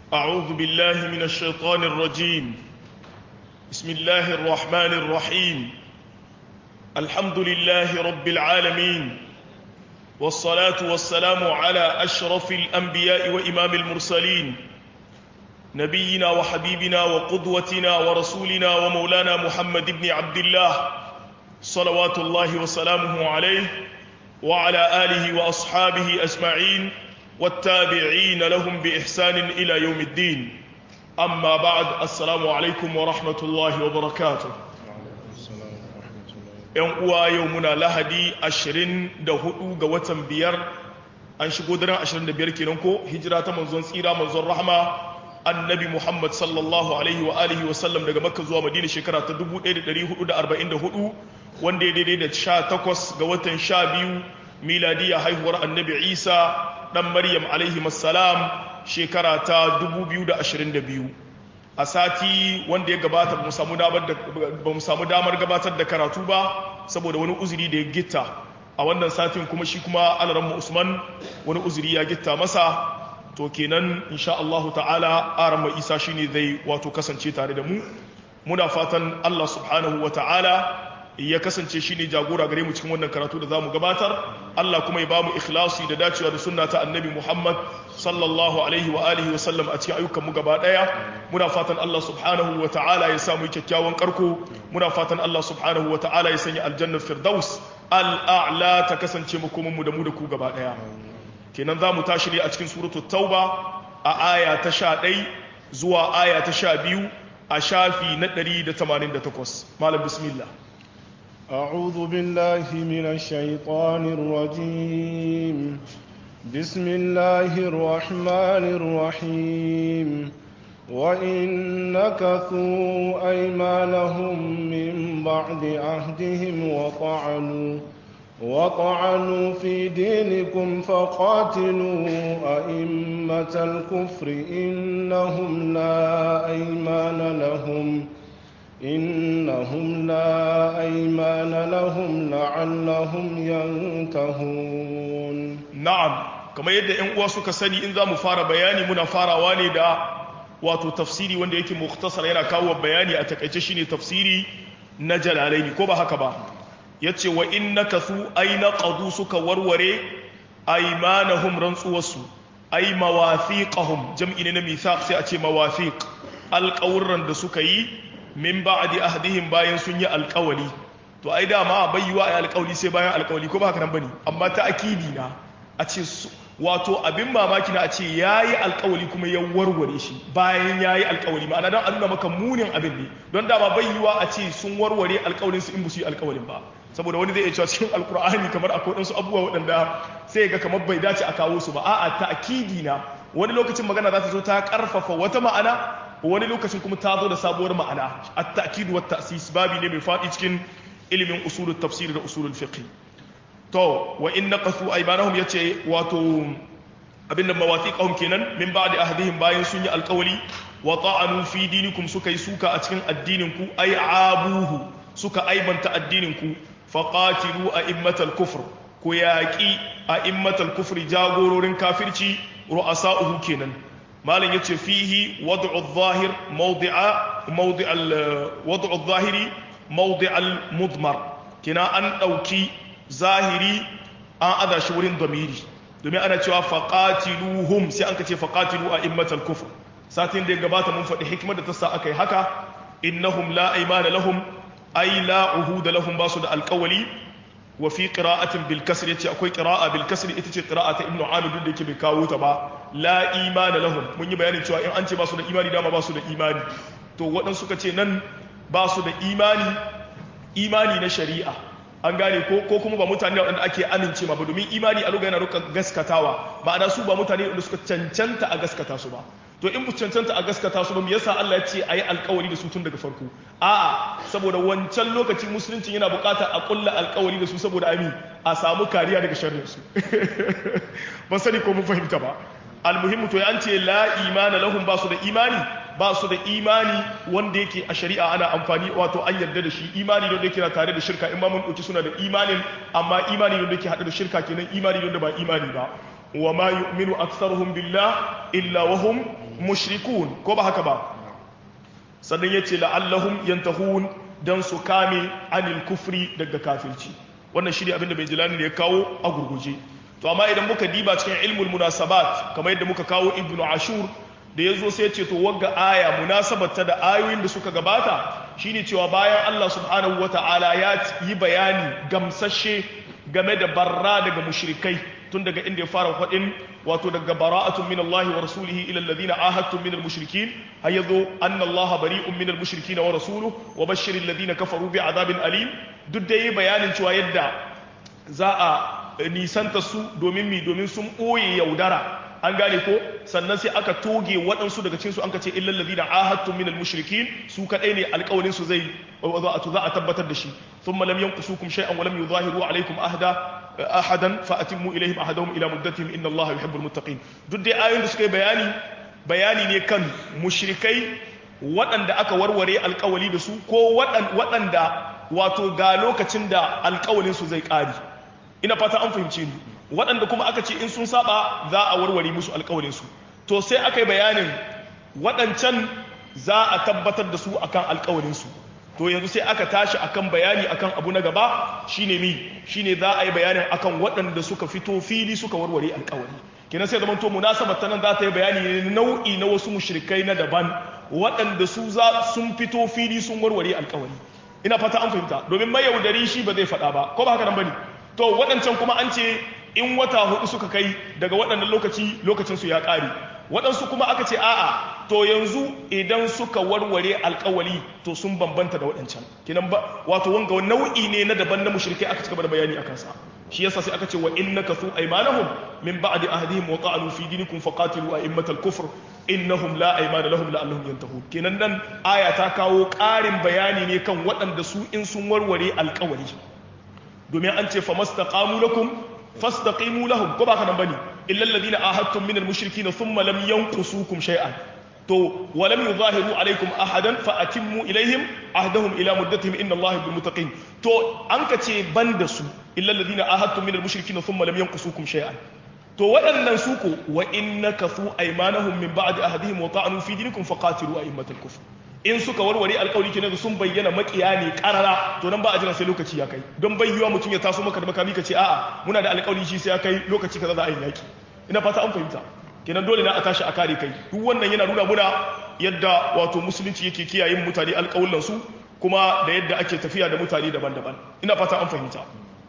أعوذ بالله من الشيطان الرجيم بسم الله الرحمن الرحيم الحمد لله رب العالمين والصلاة والسلام على أشرف الأنبياء وإمام المرسلين نبينا وحبيبنا وقدوتنا ورسولنا ومولانا محمد بن عبد الله صلوات الله وسلامه عليه وعلى آله وأصحابه أجمعين والتابعين لهم بإحسان إلى يوم الدين أما بعد السلام عليكم ورحمة الله وبركاته ‘yan uwa yau muna lahadi ashirin da hudu ga watan biyar an shigo daren ashirin da biyar kenan ko hijira ta manzon tsira manzon rahama annabi muhammad sallallahu alaihi wa alihi wasallam daga makka zuwa madina shekara ta 1444 wanda ya daidai da sha takwas ga watan sha biyu miladiya haihuwar annabi isa dan maryam alaihi salam shekara ta 2022 a sati wanda ya gabata ba mu samu damar gabatar da karatu ba saboda wani uzuri da ya gitta a wannan satin kuma shi kuma alaramma usman wani uzuri ya gitta masa to kenan insha Allahu ta'ala aramma isa shine zai wato kasance tare da mu muna fatan Allah subhanahu wa ta'ala ya kasance shi ne jagora gare mu cikin wannan karatu da za mu gabatar Allah kuma ya ba mu ikhlasi da dacewa da sunna ta annabi Muhammad sallallahu alaihi wa alihi wa sallam a cikin ayyukan mu gaba daya muna fatan Allah subhanahu wa ta'ala ya samu kyakkyawan karko muna fatan Allah subhanahu wa ta'ala ya sanya aljannar firdaus al'a'la ta kasance makoman mu da mu da ku gaba daya kenan za mu tashi ne a cikin suratul tauba a aya ta 11 zuwa aya ta 12 a shafi na 188 malam bismillah أعوذ بالله من الشيطان الرجيم بسم الله الرحمن الرحيم وإن نكثوا أيمانهم من بعد عهدهم وطعنوا وطعنوا في دينكم فقاتلوا أئمة الكفر إنهم لا أيمان لهم إنهم لا أيمان لهم لعلهم ينتهون na'am kamar yadda ƴan uwa suka sani in za mu fara bayani muna farawa ne da wato tafsiri wanda yake mukhtasar yana kawo bayani a takaice shine tafsiri na jalalaini ko ba haka ba yace wa innakathu ayna qadu suka warware aymanahum rantsuwarsu ay mawafiqahum jam'i ne na mithaq sai a ce mawafiq alqawran da suka yi min ba'di ahdihim bayan sun yi alqawli to ai dama bayyuwa ai alqawli sai bayan alqawli ko ba haka nan bane amma ta akidi na a ce wato abin mamaki na a ce ya yi alkawali kuma ya warware shi bayan ya yi alkawali ma'ana don a nuna maka munin abin ne don dama bai yiwa a ce sun warware alkawalin su in ba su yi alkawalin ba saboda wani zai iya cewa cikin alkur'ani kamar akwai ɗansu abubuwa waɗanda sai ga kamar bai dace a kawo su ba a'a ta akidi na wani lokacin magana za ta zo ta karfafa wata ma'ana wani lokacin kuma ta zo da sabuwar ma'ana at-ta'kid wa ta'sis babi ne mai faɗi cikin ilimin usulul tafsir da usulul fiqh to wa in naqasu aymanahum yace wato abinda mawathiqahum kenan min ba'di ahdihim bayan sun yi alƙawari wa ta'anu fi dinikum suka yi suka a cikin addinin ku ay abuhu suka aibanta addinin ku faqatilu a'immatal kufr ku yaqi a'immatal kufri jagororin kafirci ru'asa'uhu kenan malam yace fihi wad'u adh-dhahir mawdi'a mawdi'al wad'u adh-dhahiri mawdi'al mudmar kina an dauki zahiri an aza shi wurin domiri domin ana cewa faƙatiluhum sai an ka ce faƙatilu a immatal kufr satin da ya gabata mun faɗi hikimar da ta sa aka yi haka innahum la aymana lahum ay la uhuda lahum basu da alƙawali wa fi qira'atin bil kasr yace akwai qira'a bil kasr ita ce qira'a ta ibnu amir duk da yake bai kawo ta ba la imana lahum mun yi bayanin cewa in an ce basu da imani dama basu da imani to waɗansu suka ce nan basu da imani imani na shari'a an gane ko kuma ba mutane waɗanda ake amince ma ba domin imani a lokacin yana ruka gaskatawa ma'ana su ba mutane waɗanda suka cancanta a gaskata su ba to in bu cancanta a gaskata su ba me yasa Allah ya ce ayi alƙawari da su tun daga farko a'a saboda wancan lokacin musulunci yana buƙatar a ƙulla alƙawari da su saboda ami a samu kariya daga sharrin su ban sani ko mun fahimta ba almuhimmu to an ce la imana lahum ba su da imani ba su da imani wanda yake a shari'a ana amfani wato an yarda da shi imani wanda yake na tare da shirka in ma mun dauki suna da imanin amma imani wanda yake hada da shirka kenan imani wanda ba imani ba wa ma yu'minu aktharuhum billah illa wa hum mushrikun ko ba haka ba sannan yace la'allahum yantahun dan su kame anil kufri daga kafirci wannan shi ne abin da bai jilani ya kawo a gurguje to amma idan muka diba cikin ilmul munasabat kamar yadda muka kawo ibnu ashur da ya zo sai ce to wagga aya munasabarta da ayoyin da suka gabata shine cewa bayan Allah subhanahu wata'ala ya yi bayani gamsashe game da barra daga mushrikai tun daga inda ya fara faɗin wato daga bara'atun min Allah wa rasulihi ila alladhina ahadtum min al-mushrikin har yazo anna Allah bari'un min al-mushrikin wa rasuluhu wa bashshiril ladina kafaru bi adabin alim duk da yi bayanin cewa yadda za a nisanta su domin mi domin sun ɓoye yaudara an gane ko sannan sai aka toge waɗansu daga cikinsu an ka ce illal ladina ahadtum minal mushrikin su kadai ne alƙawarin su zai za a tabbatar da shi thumma lam yanqusukum shay'an wa lam yuzahiru alaykum ahda ahadan fa atimmu ilayhim ahadahum ila muddatihim inna allaha yuhibbul muttaqin duk dai ayoyin da suka yi bayani bayani ne kan mushrikai waɗanda aka warware alƙawali da su ko waɗanda wato ga lokacin da alƙawalin su zai ƙari ina fata an fahimci ni waɗanda kuma aka ce in sun saba za a warware musu alƙawarinsu to sai aka yi bayanin waɗancan za a tabbatar da su akan alƙawarinsu to yanzu sai aka tashi akan bayani akan abu na gaba shine mi shine za a yi bayanin akan waɗanda suka fito fili suka warware alƙawari kenan sai zaman to munasabar ta nan za ta yi bayani ne nau'i na wasu mushrikai na daban waɗanda su za sun fito fili sun warware alƙawari ina fata an fahimta domin mayaudari shi ba zai faɗa ba ko ba haka nan bane to waɗancan kuma an ce in wata hudu suka kai daga waɗannan lokaci lokacinsu ya ƙare waɗansu kuma aka ce a'a to yanzu idan suka warware alƙawali to sun bambanta da waɗancan kinan ba wato wanga nau'i ne na daban na mushrikai aka cigaba da bayani akan sa shi yasa sai aka ce wa innaka su aymanahum min ba'di ahdihim wa qa'alu fi dinikum faqatilu a'immatal kufr innahum la aymana lahum la'allahum yantahun kenan nan aya ta kawo ƙarin bayani ne kan waɗanda su in sun warware alƙawali domin an ce famastaqamu lakum fastaqimu lahum ko ba ka nan bane illa alladhina ahadtum min al-mushrikeena thumma lam yanqusukum shay'an to wa lam yuzahiru alaykum ahadan fa atimmu ilayhim ahdahum ila muddatihim inna allaha bil muttaqin to an ka ce banda su illa alladhina ahadtum min al-mushrikeena thumma lam yanqusukum shay'an to waɗannan su ko wa innaka su aymanahum min ba'di ahdihim wa ta'anu fi dinikum faqatilu a'immatal kufr in suka warware alkawari kenan da sun bayyana makiya ne karara to nan ba a jira sai lokaci ya kai don bayyuwa mutum ya taso maka da makami ka ce a'a muna da alkawari shi sai ya kai lokaci kaza za a yi yaki ina fata an fahimta kenan dole na a tashi a kare kai duk wannan yana nuna muna yadda wato musulunci yake kiyaye mutane alkawullan su kuma da yadda ake tafiya da mutane daban-daban ina fata an fahimta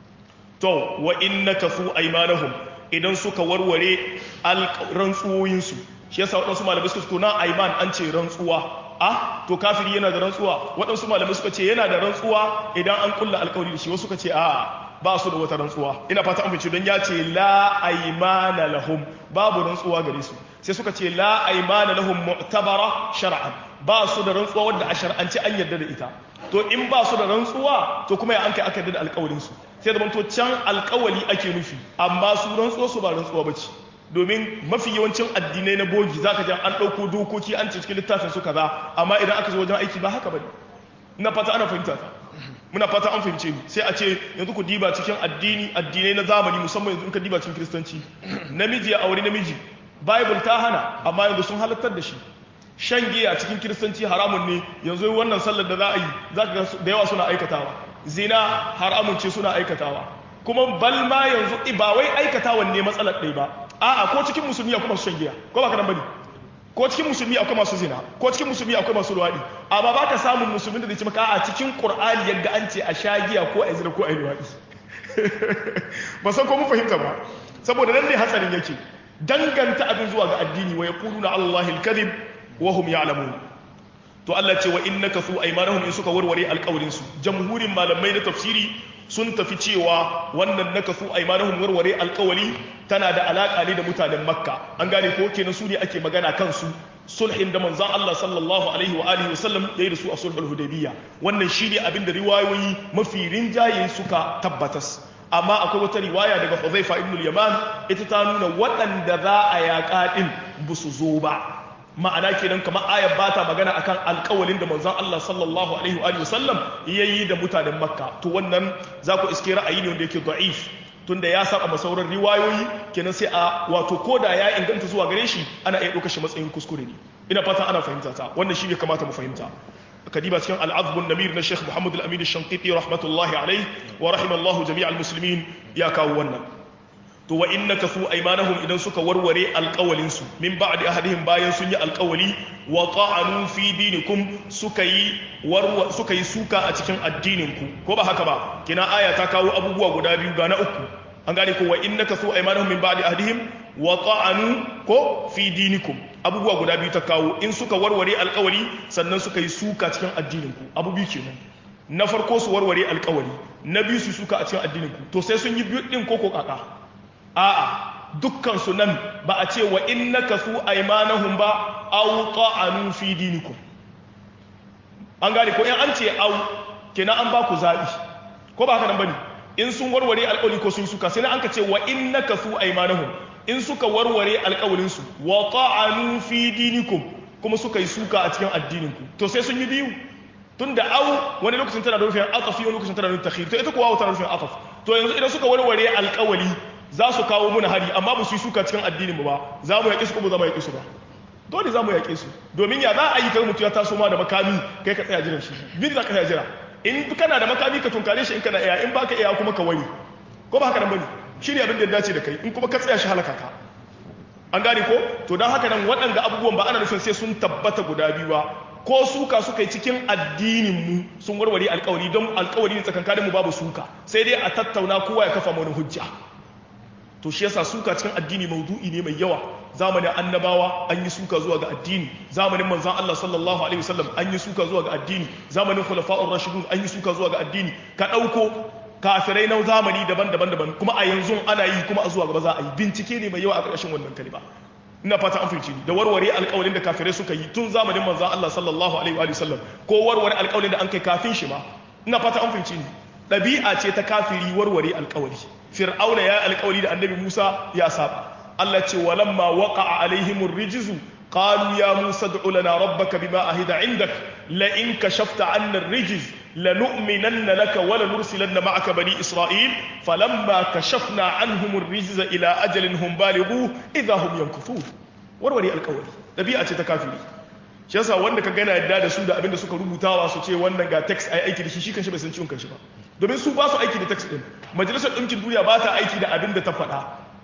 to wa innaka su aymanahum idan suka warware rantsuwoyinsu shi yasa waɗansu malamai suka to na aiman an ce rantsuwa a to kafiri yana da rantsuwa waɗansu malamai suka ce yana da rantsuwa idan an kulla alkawari da shi wasu suka ce a ba su da wata rantsuwa ina fata an fice don ya ce la aimana lahum babu rantsuwa gare su sai suka ce la aimana lahum mu'tabara shar'an ba su da rantsuwa wanda a shar'ance an yarda da ita to in ba su da rantsuwa to kuma ya an kai aka yarda da alkawarin su sai da to can alkawali ake nufi amma su rantsuwa su ba rantsuwa bace domin mafi yawancin addinai na bogi zaka ji an ɗauko dokoki an ce cikin littafin su kaza amma idan aka zo wajen aiki ba haka bane ina fata ana fahimta ta muna fata an fahimce ni sai a ce yanzu ku diba cikin addini addinai na zamani musamman yanzu in ka diba cikin kiristanci namiji ya aure namiji bible ta hana amma yanzu sun halartar da shi shan giya cikin kiristanci haramun ne yanzu wannan sallar da za a yi za ka da yawa suna aikatawa zina haramun ce suna aikatawa kuma balma yanzu ba wai aikatawan ne matsalar ɗaya ba a'a ko cikin musulmi akwai masu shan giya ko ba ka nan bane ko cikin musulmi akwai masu zina ko cikin musulmi akwai masu luwaɗi amma ba ka samun musulmin da zai ce maka a cikin qur'ani yadda an ce a sha giya ko a zina ko a yi luwaɗi ba san ko mun fahimta ba saboda nan ne hatsarin yake danganta abin zuwa ga addini wa yaquluna allahi al-kadhib wa hum ya'lamun to Allah ce wa innaka su aymanahum in suka warware alƙawarin su jamhurin malamai na tafsiri sun tafi cewa wannan naka su aymanahum warware alƙawari tana da alaka ne da mutanen makka an gane ko kenan su ne ake magana kansu sulhin da manzon Allah sallallahu alaihi wa alihi wa sallam yayi da su a sulhul hudaybiyya wannan shine abin da riwayoyi mafi rinjaye suka tabbatas amma akwai wata riwaya daga Hudhaifa ibn al-Yaman ita ta nuna waɗanda za a yaƙa din busu zo ba ma'ana kenan kamar ayar ba ta magana akan alƙawalin da manzon Allah sallallahu alaihi wa sallam yayi da mutanen Makka to wannan za ku iske ra'ayi ne wanda yake da'if tunda ya saba masauran riwayoyi kenan sai a wato koda ya inganta zuwa gare shi ana iya ɗaukar shi matsayin kuskure ne ina fata ana fahimta ta wannan shi ne kamata mu fahimta kadiba cikin al'azbun namir na sheikh muhammad al-amin shankiti rahmatullahi alaihi wa rahimallahu jami'al muslimin ya kawo wannan to wa inna kasu aymanahum idan suka warware alƙawalin su min ba'di ahadihim bayan sun yi alƙawali wa ta'anu fi dinikum suka yi warwa suka yi suka a cikin addinin ku ko ba haka ba kina aya ta kawo abubuwa guda biyu ga na uku an gane ko wa inna kasu aymanahum min ba'di ahadihim wa ta'anu ko fi dinikum abubuwa guda biyu ta kawo in suka warware alƙawari sannan suka yi suka cikin addinin ku abu biyu kenan na farko su warware alƙawari na biyu su suka a cikin addinin ku to sai sun yi biyu din koko kaka a'a dukkan su nan ba a ce wa innaka su aymanahum ba aw ta'anu fi dinikum an gane ko in an ce aw kenan an ba ku zabi ko ba haka nan bane in sun warware alƙawari ko sun suka sai an ka ce wa innaka su aymanahum in suka warware alƙawarin su wa ta'anu fi dinikum kuma suka yi suka a cikin addinin ku to sai sun yi biyu tunda aw wani lokacin tana da rufin atafi wani lokacin tana da takhir to ita kuwa tana da rufin ataf to yanzu idan suka warware alƙawari za su kawo muna hari amma ba su yi suka cikin addinin ba za mu yaƙe su ko ba za mu yaƙe su ba dole za mu yaƙe su domin ya za a yi kai mutu ya taso ma da makami kai ka tsaya jiran shi bin za ka tsaya jira in kana da makami ka tunkare shi in kana iya in baka iya kuma ka wani ko ba haka nan bane shi ne abin da ya dace da kai in kuma ka tsaya shi halaka ka an gane ko to don haka nan waɗanda abubuwan ba ana nufin sai sun tabbata guda biyu ba ko suka suka yi cikin addinin mu sun warware alkawari don alkawari ne tsakankanin mu babu suka sai dai a tattauna kowa ya kafa mana hujja to shi yasa suka cikin addini maudu'i ne mai yawa zamanin annabawa an yi suka zuwa ga addini zamanin manzon Allah sallallahu alaihi wasallam an yi suka zuwa ga addini zamanin khulafa'ur rashidun an yi suka zuwa ga addini ka dauko kafirai na zamani daban-daban daban kuma a yanzu ana yi kuma a zuwa gaba za a yi bincike ne mai yawa a ƙarshen wannan kalima ina fata an fahimci da warware alƙawarin da kafirai suka yi tun zamanin manzon Allah sallallahu alaihi wa sallam ko warware alƙawarin da an kai kafin shi ma ina fata an fahimci ɗabi'a ce ta kafiri warware alƙawari fir'auna ya alƙawari da annabi Musa ya saba Allah ce walamma waqa'a alaihimur rijzu qalu ya Musa ad'u lana rabbaka bima ahida 'indak la in kashafta 'anna ar-rijz lanu'minanna laka wa lanursilanna ma'aka bani Isra'il falamma kashafna 'anhum ar-rijza ila ajalin hum balighu idha hum yankuthun warware alƙawari ɗabi'a ce ta kafiri shi yasa wanda ka gana yadda da su da abinda suka rubutawa su ce wannan ga text ai aiki da shi shi kanshi bai san ciwon kanshi ba domin su ba su aiki da text din majalisar ɗinkin duniya ba ta aiki da abin da ta faɗa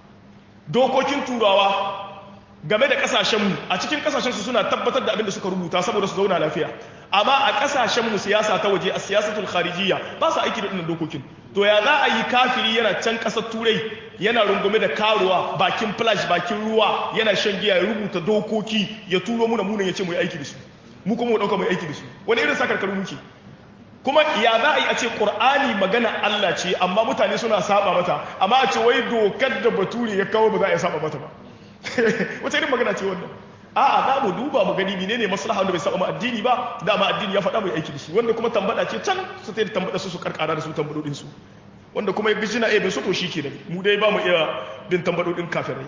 dokokin turawa game da ƙasashenmu a cikin ƙasashensu suna tabbatar da abin da suka rubuta saboda su zauna lafiya amma a ƙasashenmu siyasa ta waje a siyasatul kharijiyya ba su aiki da ɗinnan dokokin to ya za a yi kafiri yana can ƙasar turai yana rungume da karuwa bakin flash bakin ruwa yana shan giya ya rubuta dokoki ya turo muna munan ya ce mu yi aiki da su mu kuma mu ɗauka mu yi aiki da su wani irin sakarkaru muke kuma ya za a yi a ce ƙur'ani magana Allah ce amma mutane suna saba mata amma a ce wai dokar da bature ya kawo ba za a yi saba mata ba wata irin magana ce wannan a'a za mu duba mu gani menene maslaha wanda bai saba ma addini ba dama addini ya faɗa mai aiki da shi wanda kuma tambada ce can su ta tambada su su karkara da su tambadodin su wanda kuma ya bi jina ebe su to shi kenan mu dai ba mu iya bin tambadodin kafirai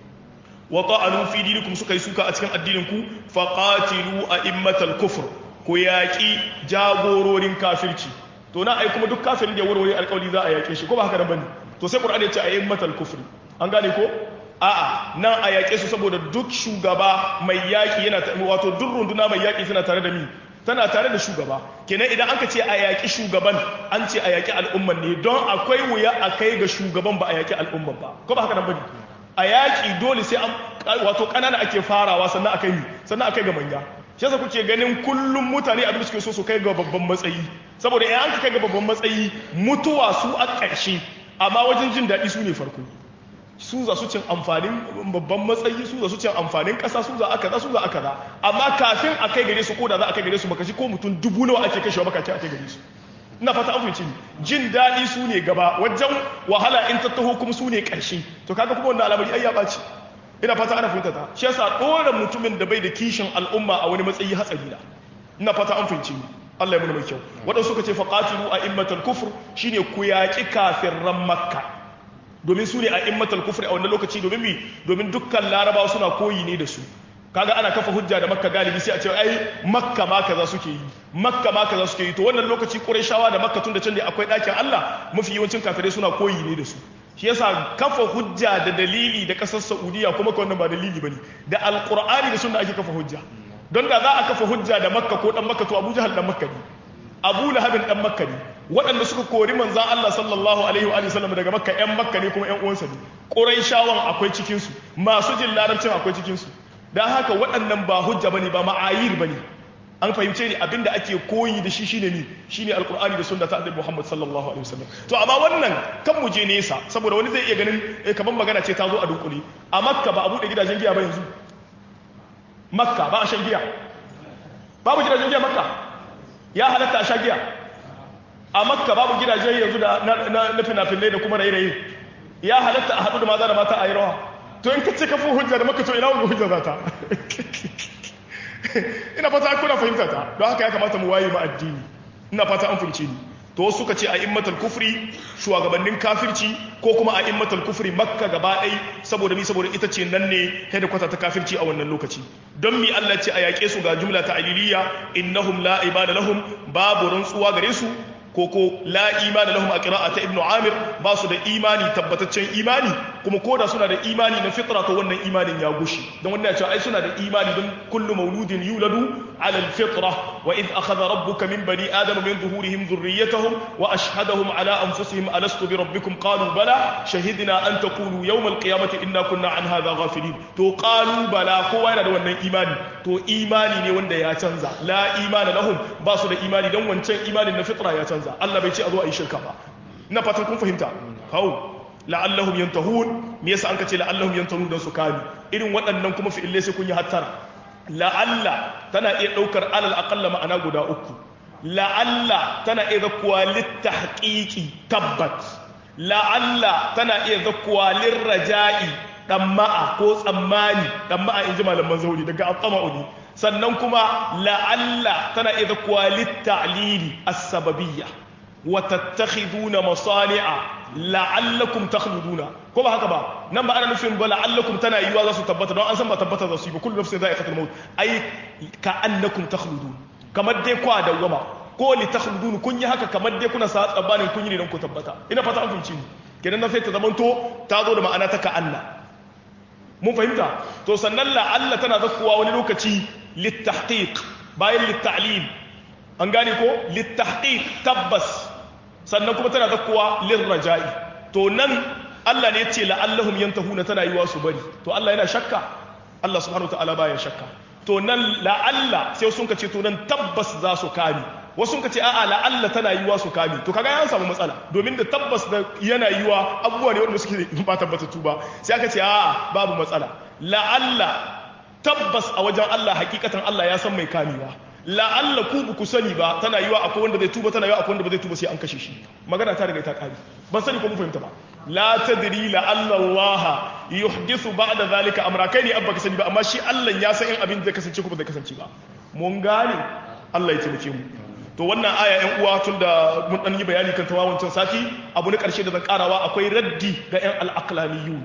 wa ta'anu fi dinikum suka yi suka a cikin addinin ku faqatilu a'immatal kufr ku yaƙi jagororin kafirci to na ai kuma duk kafirin da ya warware alƙawari za a yaƙe shi ko ba haka da bane to sai qur'ani ya ce a'immatal kufr an gane ko a'a nan a yaƙe su saboda duk shugaba mai yaƙi yana wato duk runduna mai yaƙi tana tare da mi tana tare da shugaba kenan idan aka ce a yaƙi shugaban an ce a yaƙi al'umman ne don akwai wuya a kai ga shugaban ba a yaƙi al'umman ba ko ba haka nan bane a yaƙi dole sai an wato ƙanana ake farawa sannan akai mi sannan akai ga manya shi yasa kuke ganin kullum mutane abin da suke so su kai ga babban matsayi saboda in an kai ga babban matsayi mutuwa su a ƙarshe amma wajen jin daɗi su ne farko su za su cin amfanin babban matsayi su za su cin amfanin ƙasa su za aka za su za aka za amma kafin a kai gare su ko da za a kai gare su baka ko mutum dubu nawa ake kashewa baka ce a kai gare su ina fata an fahimci jin daɗi su ne gaba wajen wahala in ta taho kuma su ne ƙarshe to kaga kuma wannan al'amari ai ya ɓaci ina fata ana fahimta ta shi yasa ɗora mutumin da bai da kishin al'umma a wani matsayi hatsari da ina fata an fahimci Allah ya muna mai kyau waɗansu suka ce faqatilu a immatal kufr shine ku yaƙi kafirran makka domin su ne a immatal kufr a wannan lokaci domin mi domin dukkan larabawa suna koyi ne da su kaga ana kafa hujja da makka galibi sai a ce ai makka ma kaza suke yi makka ma kaza suke yi to wannan lokaci qurayshawa da makka tun da can ne akwai ɗakin Allah mafi yawancin kafirai suna koyi ne da su shi yasa kafa hujja da dalili da kasar saudiya kuma ka wannan ba dalili bane da alqur'ani da sunna ake kafa hujja don da za a kafa hujja da makka ko dan makka to abu jahal dan makka ne abu lahabin dan makka ne waɗanda suka kori manzan Allah sallallahu alaihi wa sallam daga makka yan makka ne kuma yan uwansa ne quraishawan akwai cikin su masu jin larabcin akwai cikin su dan haka waɗannan ba hujja bane ba ma'ayir bane an fahimce ni abinda ake koyi da shi shine ni shine alqur'ani da sunna ta annabi Muhammad sallallahu alaihi wasallam to amma wannan kan mu je nesa saboda wani zai iya ganin kaman magana ce ta zo a dunkule a makka ba a bude gidajen giya ba yanzu makka ba a shan giya babu gidajen giya makka ya halatta a sha giya a makka babu gidajen yanzu da na fina-finai da kuma raye-raye ya halatta a haɗu da maza da mata a yi rawa to in ka ce kafin hujja da makka to ina wani hujja za ta ina fata kuna fahimta ta don haka ya kamata mu waye ma addini ina fata an fahimce ni to wasu suka ce a immatal kufri shugabannin kafirci ko kuma a immatal kufri makka gaba ɗai saboda mi saboda ita ce nan ne kwata ta kafirci a wannan lokaci don mi Allah ce a yaƙe su ga jumla ta aliliya innahum la ibada lahum babu rantsuwa gare su koko la imani lahum a ta ibnu amir ba su da imani tabbataccen imani kuma koda suna da imani na fitra to wannan imanin ya gushi don wannan ya ce ai suna da imani don kullu mauludin yuladu ala alfitra wa id akhadha rabbuka min bani adama min zuhurihim dhurriyyatahum wa ashhadahum ala anfusihim alastu bi rabbikum qalu bala shahidna an taqulu yawm alqiyamati inna kunna an hadha ghafilin to qalu bala kowa yana da wannan imani to imani ne wanda ya canza la imana lahum ba su da imani don wancan imanin na fitra ya canza canza Allah bai ce a zo a yi shirka ba ina fatan kun fahimta hau la'allahum yantahun me yasa an ka ce la'allahum yantahun don su kame irin waɗannan kuma fi'ilai sai kun yi hattara la'alla tana iya ɗaukar alal aƙalla ma'ana guda uku la'alla tana iya zakkuwa littahqiqi tabbat la'alla tana iya zakkuwa lirraja'i ɗamma'a ko tsammani ɗamma'a in ji malaman zauri daga atsama'u sannan kuma la'alla tana iya zakkuwa littalili as-sababiyya wa tattakhiduna masani'a la'allakum takhluduna ko ba haka ba nan ba ana nufin ba la'allakum tana yiwa za su tabbata don an san ba tabbata za su yi ba kullu nafsin za'iqatul maut ai ka annakum takhludun kamar dai kwa dawama ko li takhludun kun yi haka kamar dai kuna sa tsabanin kun yi ne don ku tabbata ina fata an fahimci ni kenan nan sai ta zamanto ta zo da ma'ana ta ka anna mun fahimta to sannan la'alla tana zakkuwa wani lokaci littahqiq bayan littalil an gane ko littahqiq tabbas sannan kuma tana zakkuwa lirraja'i to nan Allah ne ya ce la'allahum yantahuna tana yiwa su bari to Allah yana shakka Allah subhanahu wataala baya shakka to nan la'alla sai sun ka ce to nan tabbas za su kame wasu ka ce a'a la'alla tana yiwa su kame to kaga an samu matsala domin da tabbas da yana yiwa abubuwa ne wanda suke ba tabbatattu ba sai aka ce a'a babu matsala la'alla tabbas a wajen Allah hakikatan Allah ya san mai kamewa la'alla ku ba ku sani ba tana yiwa akwai wanda zai tuba tana yiwa akwai wanda ba zai tuba sai an kashe shi magana ta riga ta kare ban sani ko mu fahimta ba la tadri la'alla Allah yuhdithu ba'da zalika amra kai ne abba ka sani ba amma shi Allah ya san in abin zai kasance ko ba zai kasance ba mun gane Allah ya taimake mu to wannan aya yan uwa tun da mun dan yi bayani kan tawawancin sati abu na karshe da zan karawa akwai raddi ga yan al-aqlaniyun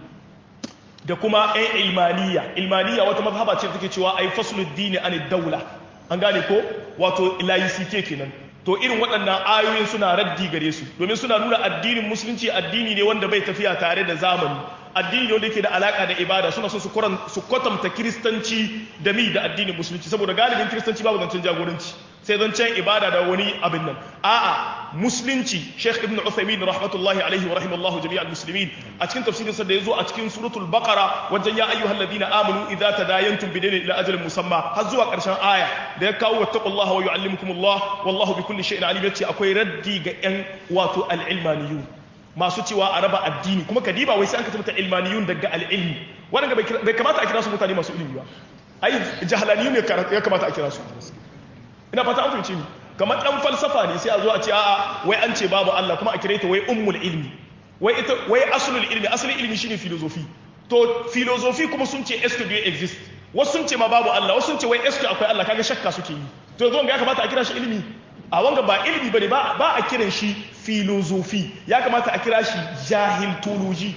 da kuma yan ilmaniya ilmaniya wata mazhaba ce take cewa ai faslud dini an daula an gane ko wato laicite kenan to irin waɗannan ayoyin suna raddi gare su domin suna nuna addinin musulunci addini ne wanda bai tafiya tare da zamani addini ne wanda yake da alaka da ibada suna son su kwatanta kiristanci da mi da addinin musulunci saboda galibin kiristanci babu zancen jagoranci sai zancen ibada da wani abin nan a'a musulunci sheikh ibn uthaymin rahmatullahi alaihi wa rahimallahu jami'al muslimin a cikin tafsirin sa da yazo a cikin suratul baqara wajen ya ayyuhal ladina amanu idza tadayantum bidaynin ila ajalin musamma har zuwa karshen aya da ya kawo wattaqullaha wa yuallimukumullah wallahu bikulli shay'in alim yace akwai raddi ga yan wato al-ilmaniyun masu cewa a raba addini kuma kadiba wai sai an ka tabbata ilmaniyun daga al-ilmi wannan bai kamata a kira su mutane masu ilimi ba ai jahalaniyun ne ya kamata a kira su ina fata an fahimci ni kamar dan falsafa ne sai a zo a ce a'a wai an ce babu Allah kuma a kire ta wai ummul ilmi wai ita wai aslul ilmi asalin ilmi shine philosophy to philosophy kuma sun ce est do exist wasu sun ce ma babu Allah wasu sun ce wai est akwai Allah kaga shakka suke yi to yanzu ga ya kamata a kira shi ilmi a wanga ba ilmi bane ba ba a kiran shi philosophy ya kamata a kira shi jahiltology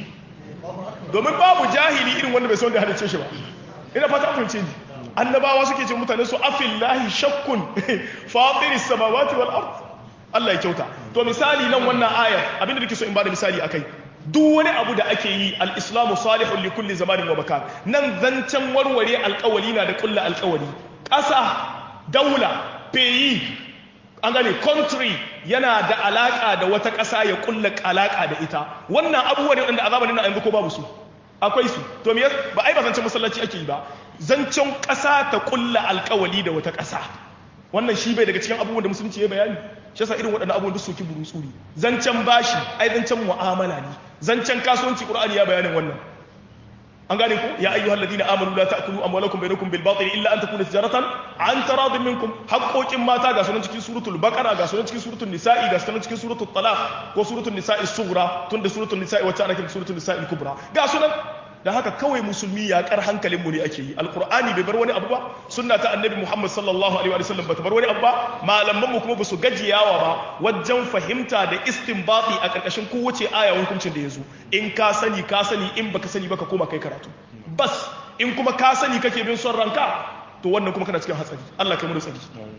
domin babu jahili irin wanda bai san da halice shi ba ina fata an fahimce ni annabawa suke ce mutane su afillahi shakkun fatiri samawati wal ard Allah ya kyauta to misali nan wannan ayar abinda nake so in bada misali akai duk wani abu da ake yi al-islamu salihun li kulli zamanin wa makan nan zancen warware alƙawari na da kulla alƙawari ƙasa daula peyi an gane country yana da alaka da wata ƙasa ya kulla alaka da ita wannan abubuwa ne wanda a zamanin na yanzu ko babu su akwai su to me ba ai ba zancen masallaci ake yi ba zancen ƙasa ta kulla alƙawali da wata ƙasa wannan shi bai daga cikin abubuwan da musulunci ya bayani shi yasa irin waɗannan abubuwan duk soki buru tsuri zancen bashi ai zancen mu'amala ne zancen kasuwanci qur'ani ya bayanin wannan an gane ku ya ayyuhal ladina amanu la ta'kulu amwalakum bainakum bil batil illa an takuna tijaratan an taradin minkum haqqoqin mata ga sunan cikin suratul baqara ga sunan cikin suratul nisa'i ga sunan cikin suratul talaq ko suratul nisa'i sughra tunda suratul nisa'i wacce ana kiran suratul nisa'i kubra ga sunan da haka kawai musulmi ya kar hankalin mu ne ake yi alqur'ani bai bar wani abu ba sunna ta annabi muhammad sallallahu alaihi wa sallam bata bar wani abu ba malaman mu kuma basu gajiyawa ba wajen fahimta da istinbati a karkashin kowace aya hukuncin da yazo in ka sani ka sani in baka sani baka koma kai karatu bas in kuma ka sani kake bin son ranka to wannan kuma kana cikin hatsari Allah kai mu da tsari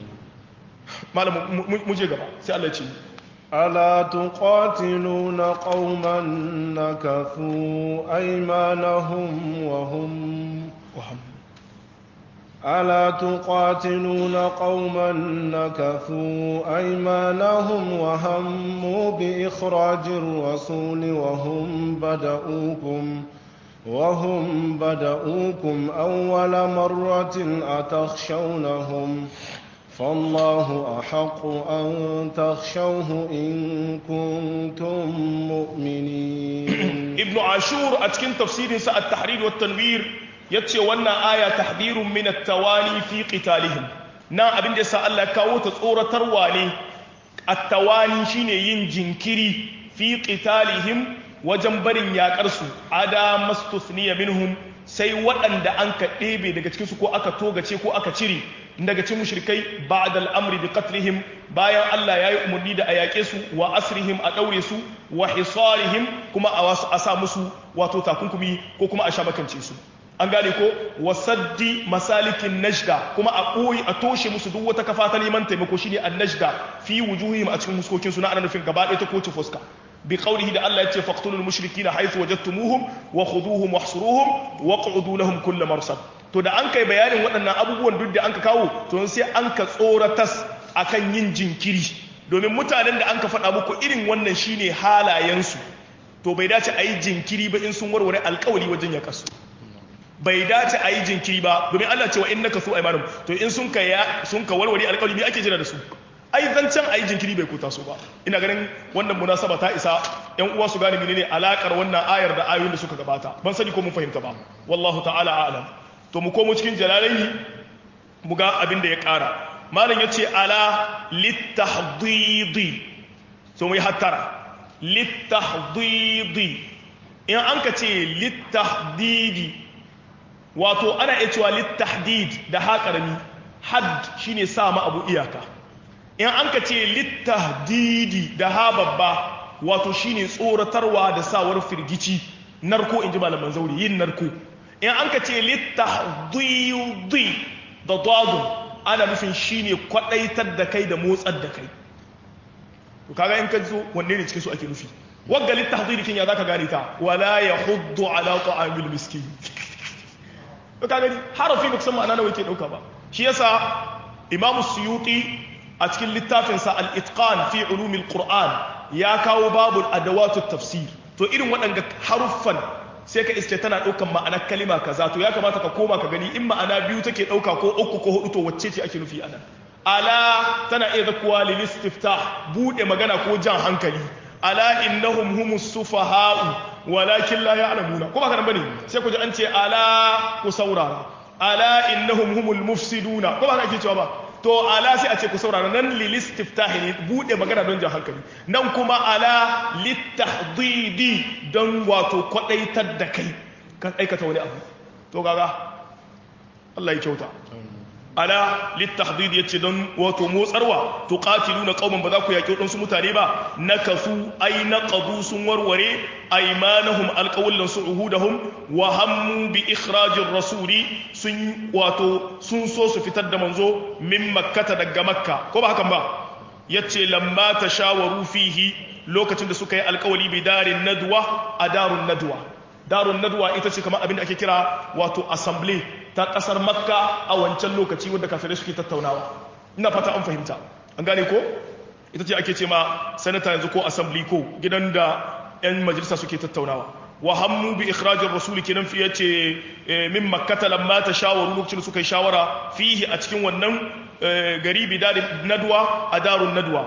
malam mu je gaba sai Allah ya ce ألا تقاتلون قوما نكثوا أيمانهم وهم وهم ألا تقاتلون قوما نكثوا أيمانهم وهموا بإخراج الرسول وهم بدؤوكم وهم بدؤوكم أول مرة أتخشونهم فالله أحق أن تخشوه إن كنتم مؤمنين ابن عاشور أتكن تفسير ساء التحرير والتنوير يتشي وانا آية تحذير من التواني في قتالهم نا أبن جسا الله كاو تصورة ترواني التواني شيني ينجنكري في قتالهم وجنبرين يا كرسو عدا ما استثني منهم sai waɗanda an ka ɗebe daga cikinsu ko aka togace ko aka cire daga cikin mushrikai ba'da al'amri bi qatlihim bayan Allah ya yi umarni da a yaƙe su wa asrihim a ɗaure su wa hisarihim kuma a sa musu wato takunkumi ko kuma a sha makance su an gane ko wasaddi masalikin najda kuma a ɓoye a toshe musu duk wata kafa ta neman taimako shine an najda fi wujuhihim a cikin muskokin su na ana nufin gaba ɗaya ta kowace fuska بقوله ده الله يتي فاقتلوا المشركين حيث وجدتموهم وخذوهم واحصروهم واقعدوا لهم كل مرصد to da an kai bayanin waɗannan abubuwan duk da an ka kawo to sai an ka tsoratas akan yin jinkiri domin mutanen da an ka faɗa muku irin wannan shine halayensu to bai dace a yi jinkiri ba in sun warware alkawari wajen ya kasu bai dace a yi jinkiri ba domin Allah cewa in naka su aimanum to in sun ka sun ka warware alkawari me ake jira da su ai zancen a yi jinkiri bai kuta su ba ina ganin wannan munasaba ta isa yan uwa su gane menene alakar wannan ayar da ayoyin da suka gabata ban sani ko mun fahimta ba wallahu ta'ala a'lam to mu komo cikin jalalaini mu ga abin da ya kara malam yace ala litahdidi so mu yi hattara litahdidi in an ka ce litahdidi wato ana iya cewa litahdid da haƙarami had shine sa ma abu iyaka in an ka ce littahdidi da ha babba wato shine tsoratarwa da sawar firgici narko in ji malaman zauri yin narko in an ka ce littahdidi da dadun ana nufin shine kwadaitar da kai da motsar da kai to kaga in ka zo wanne ne cikin su ake nufi wagga littahdidi kin ya zaka gane ta wala yahuddu ala ta'amil miskin to kaga harafi ba kusan ma'ana nawa yake dauka ba shi yasa imamu suyuti a cikin littafinsa al'itƙan fi ulumin ƙur'an ya kawo babu adawatu tafsir to irin waɗanda haruffan sai ka iske tana ɗaukan ma'anar kalima kaza to ya kamata ka koma ka gani in ma'ana biyu take ɗauka ko uku ko hudu to wacce ce ake nufi anan ala tana iya zakuwa lilistifta buɗe magana ko jan hankali ala innahum humus sufaha'u walakin la ya'lamuna ko ba ka nan bane sai ku ji an ce ala ku saurara ala innahum humul mufsiduna ko ba ka ake cewa ba to ala sai a ce ku saurara nan lilistiftahi ne bude magana don jan hankali nan kuma ala litahdidi don wato kwadaitar da kai kan aikata wani abu to gaga Allah ya kyauta ala litahdidi yace don wato motsarwa to qatiluna qauman ba za ku yaki wadansu mutane ba nakasu ay naqadu sun warware aymanahum alqawlan su'udahum wa hammu bi ikhrajir rasuli sun wato sun so su fitar da manzo min makkata daga makka ko ba hakan ba yace lamma tashawaru fihi lokacin da suka yi alkawali bi darin nadwa a darun nadwa darun nadwa ita ce kamar abin da ake kira wato assembly ta kasar makka a wancan lokaci wanda kafirai suke tattaunawa ina fata an fahimta an gane ko ita ce ake ce ma sanata yanzu ko assembly ko gidan da 'yan majalisa suke tattaunawa wa hammu bi ikhrajir rasul kenan fi yace min makkata lamma tashawaru lokacin suka yi shawara fihi a cikin wannan gari bi nadwa a darun nadwa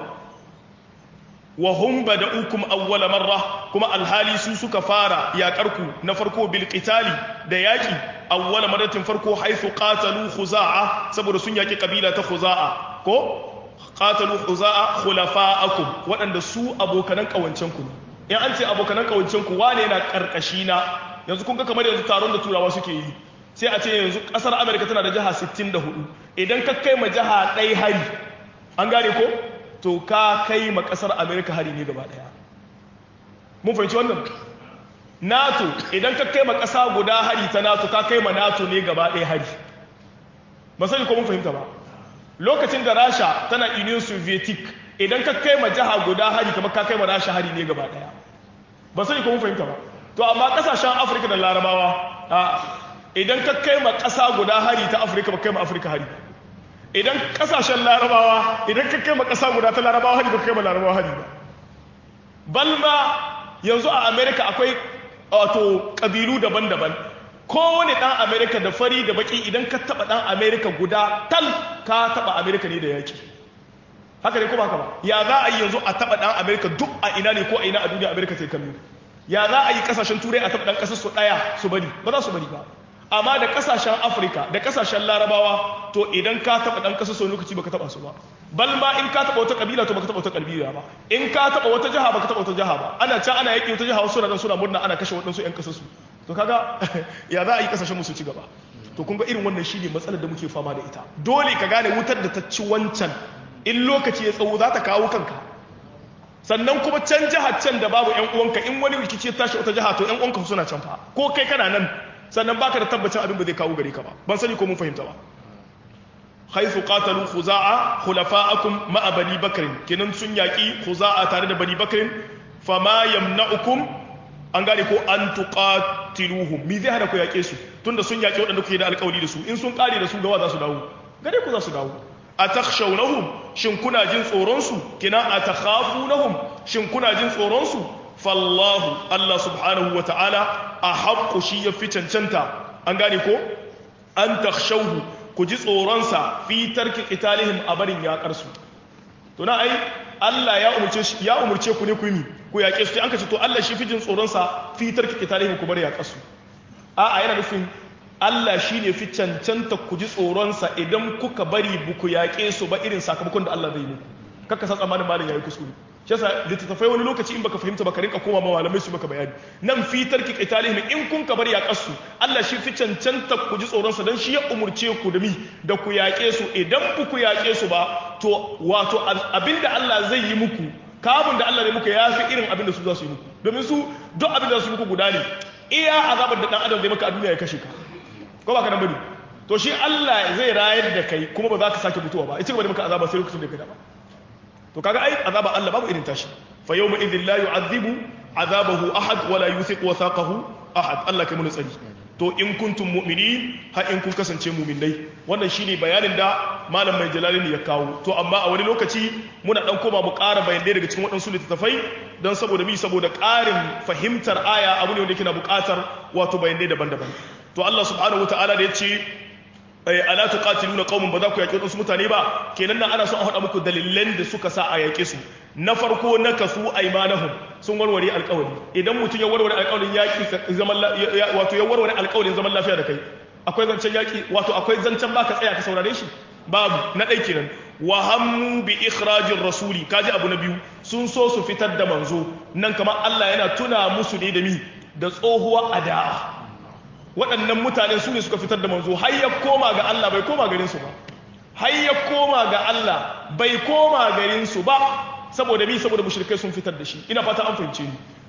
wa hum bada'ukum awwala marra kuma alhali su suka fara yaƙarku na farko bil qitali da yaki awwala marratin farko haythu qatalu khuza'a saboda sun yaki kabila ta khuza'a ko qatalu khuza'a khulafa'akum waɗanda su abokanan kawancen ku in an ce abokanan kawancen ku wane yana karkashi na yanzu kun ga kamar yanzu taron da turawa suke yi sai a ce yanzu kasar America tana da jiha 64 idan ka kai ma jiha ɗaya hari an gane ko to ka kai ma kasar amerika hari ne gaba daya mun fahimci wannan nato idan ka kai ma kasa guda hari ta nato ka kai ma nato ne gaba daya hari ba sani ko mun fahimta ba lokacin da rasha tana union sovietic idan ka kai ma jiha guda hari kamar ka kai ma rasha hari ne gaba daya ba sani ko mun fahimta ba to amma kasashen afirka da larabawa idan ka kai ma kasa guda hari ta afirka ba kai ma afirka hari idan kasashen larabawa idan ka kai ma kasa guda ta larabawa hari ba kai ma larabawa hari ba balma yanzu a america akwai wato kabilu daban-daban kowane dan america da fari da baki idan ka taba dan america guda tal ka taba america ne da yaki haka ne ko haka ba ya za a yi yanzu a taba dan america duk a ina ne ko a ina a duniya america sai kallo ya za a yi kasashen turai a taba dan kasar su daya su bari ba za su bari ba amma da kasashen afirka da kasashen larabawa to idan ka taba dan kasar sau lokaci baka taba su ba bal ma in ka taba wata kabila to baka taba wata kabila ba in ka taba wata jaha baka taba wata jaha ba ana can ana yaki wata jaha wasu na suna murna ana kashe waɗansu yan kasar su to kaga ya za a yi kasashen musu ci gaba to kun ga irin wannan shine matsalar da muke fama da ita dole ka gane wutar da ta ci wancan in lokaci ya tsawo za ta kawo kanka sannan kuma can jihar can da babu yan uwanka in wani rikici ya tashi wata jiha to yan uwanka suna can fa ko kai kana nan sannan baka da tabbacin abin ba zai kawo gare ka ba ban sani ko mun fahimta ba haythu qatalu khuza'a khulafa'akum ma'a bani bakr kenan sun yaki khuza'a tare da bani bakr fama yamna'ukum an gane ko an tuqatiluhum mi zai hada ku yake su tunda sun yaki waɗanda kuke da alƙawari da su in sun kare da su gawa za su dawo gare ku za su dawo atakhshawnahum shin kuna jin tsoron su kina atakhafunahum shin kuna jin tsoron su fallahu Allah subhanahu wa ta'ala a haƙƙo shi ya fi cancanta an gane ko an takshauhu ku ji tsoronsa fi tarki ƙitalihim a barin yaƙarsu to na ai Allah ya umurce ya umurce ku ne ku yi ku yaƙe su an ka ce to Allah shi fi jin tsoronsa fi tarki ƙitalihim ku bar yaƙarsu a'a yana nufin Allah shi ne fi cancanta ku ji tsoronsa idan kuka bari buku yaƙe su ba irin sakamakon da Allah zai yi muku kakka san tsammanin malin yayi kuskure shi yasa littattafai wani lokaci in baka fahimta baka rinka koma ma malamai su maka bayani nan fitar ki qitalihim in kun ka bar ya kasu Allah shi fi cancanta ku ji tsoron sa dan shi ya umurce ku da mi da ku yaƙe su idan ku ku yaƙe su ba to wato abinda Allah zai yi muku kabun da Allah ne muku yafi irin abinda su za su yi muku domin su duk abinda su muku guda ne iya azabar da dan adam zai maka a duniya ya kashe ka ko ba ka nan bane to shi Allah zai rayar da kai kuma ba za ka sake mutuwa ba ita gaba da maka azaba sai lokacin da ka dama to kaga ai azaba Allah babu irin tashi fa yawma idhil la yu'adhibu azabahu ahad wa la yuthiqu wathaqahu ahad Allah kai mun tsari to in kuntum mu'minin ha in kun kasance mu'minai wannan shine bayanin da malam mai jalalin ya kawo to amma a wani lokaci muna dan koma mu ƙara bayanai daga cikin waɗansu littattafai don saboda mi saboda ƙarin fahimtar aya abu ne wanda yake na buƙatar wato bayanai daban-daban to Allah subhanahu wataala da ya ce ala tuqatiluna qauman ba za ku yaƙi wasu mutane ba kenan nan ana son a faɗa muku dalilan da suka sa a yaƙe su na farko na kasu aymanahum sun warware alƙawari idan mutum ya warware alƙawarin yaƙi zaman wato ya warware alƙawarin zaman lafiya da kai akwai zancen yaƙi wato akwai zancen baka tsaya ka saurare shi babu na ɗai kenan wa hammu bi ikhrajir rasuli kaji abu na biyu sun so su fitar da manzo nan kamar Allah yana tuna musu ne da mi da tsohuwa ada'a waɗannan mutane su ne suka fitar da manzo har ya koma ga Allah bai koma garin su ba har ya koma ga Allah bai koma garin su ba saboda mi saboda mushrikai sun fitar da shi ina fata an fahimce ni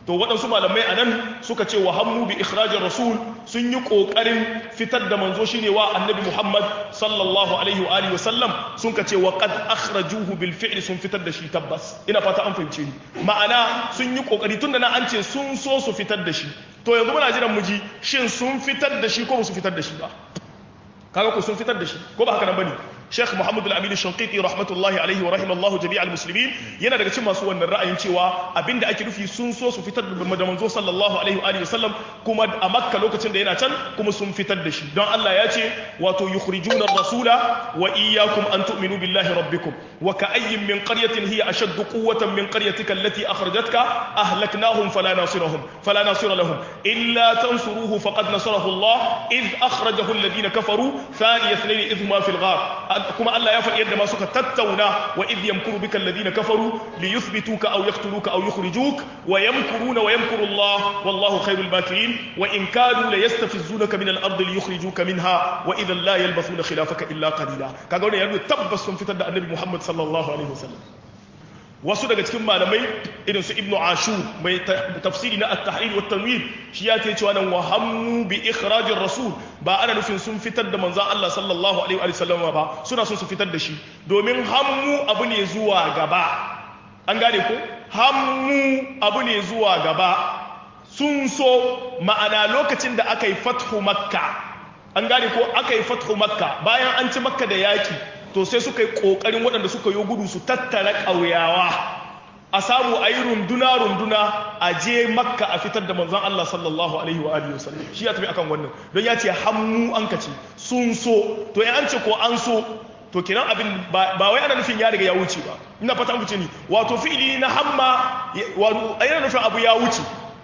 to waɗansu malamai a nan suka ce wa hammu bi ikhrajin rasul sun yi ƙoƙarin fitar da manzo shine wa annabi muhammad sallallahu alaihi wa alihi wasallam sun ka ce wa qad akhrajuhu bil fi'li sun fitar da shi tabbas ina fata an fahimce ni ma'ana sun yi ƙoƙari tunda na an ce sun so su fitar da shi to yanzu muna jiran mu ji shin sun fitar da shi ko ba su fitar da shi ba kaga ko sun fitar da shi ko ba haka nan bane Sheikh Muhammad Al-Amin Shanqiti rahmatullahi alaihi wa rahimallahu jami'al muslimin yana daga cikin masu wannan ra'ayin cewa abinda ake nufi sun so su fitar da manzo sallallahu alaihi wa alihi wasallam kuma a Makka lokacin da yana can kuma sun fitar da shi don Allah ya ce wato yukhrijuna ar-rasula wa iyyakum an tu'minu billahi rabbikum wa ka'ayyin min qaryatin hiya ashaddu quwwatan min qaryatika allati akhrajatka ahlaknahum fala nasirahum fala nasira lahum illa tansuruhu faqad nasarahu Allah id akhrajahu alladhina kafaru thaniya ithnayn idh ma fil ghar kuma Allah ya faɗi yadda ma suka tattauna wa idh yamkuru bika alladhina kafaru li yuthbituka aw yaqtuluka aw yukhrijuk wa yamkuruna wa yamkuru Allah wallahu khairul makirin wa in kadu la yastafizunaka min al-ardi li yukhrijuka minha wa idhan la yalbathuna khilafaka illa qalila kaga wannan yana tabbas sun fitar da annabi Muhammad sallallahu alaihi wasallam wasu daga cikin malamai irin su ibnu ashur mai tafsiri na at-tahrir wa tanwir shi ya ce cewa nan wa hammu bi ikhrajir rasul ba ana nufin sun fitar da manzon Allah sallallahu alaihi wa sallam ba suna son su fitar da shi domin hammu abu ne zuwa gaba an gane ko hammu abu ne zuwa gaba sun so ma'ana lokacin da aka yi fathu makka an gane ko aka yi fathu makka bayan an ci makka da yaki to sai suka yi ƙoƙarin waɗanda suka yi gudu su tattara ƙauyawa a samu a yi runduna-runduna a je makka a fitar da manzan Allah sallallahu alaihi wa alihi wasallam shi ya tafi akan wannan don ya ce hammu an kace sun so to ya an ce ko an so to kenan abin ba wai ana nufin ya riga ya wuce ba ina fata an fice ni wato fi'ili na hamma wato yana nufin abu ya wuce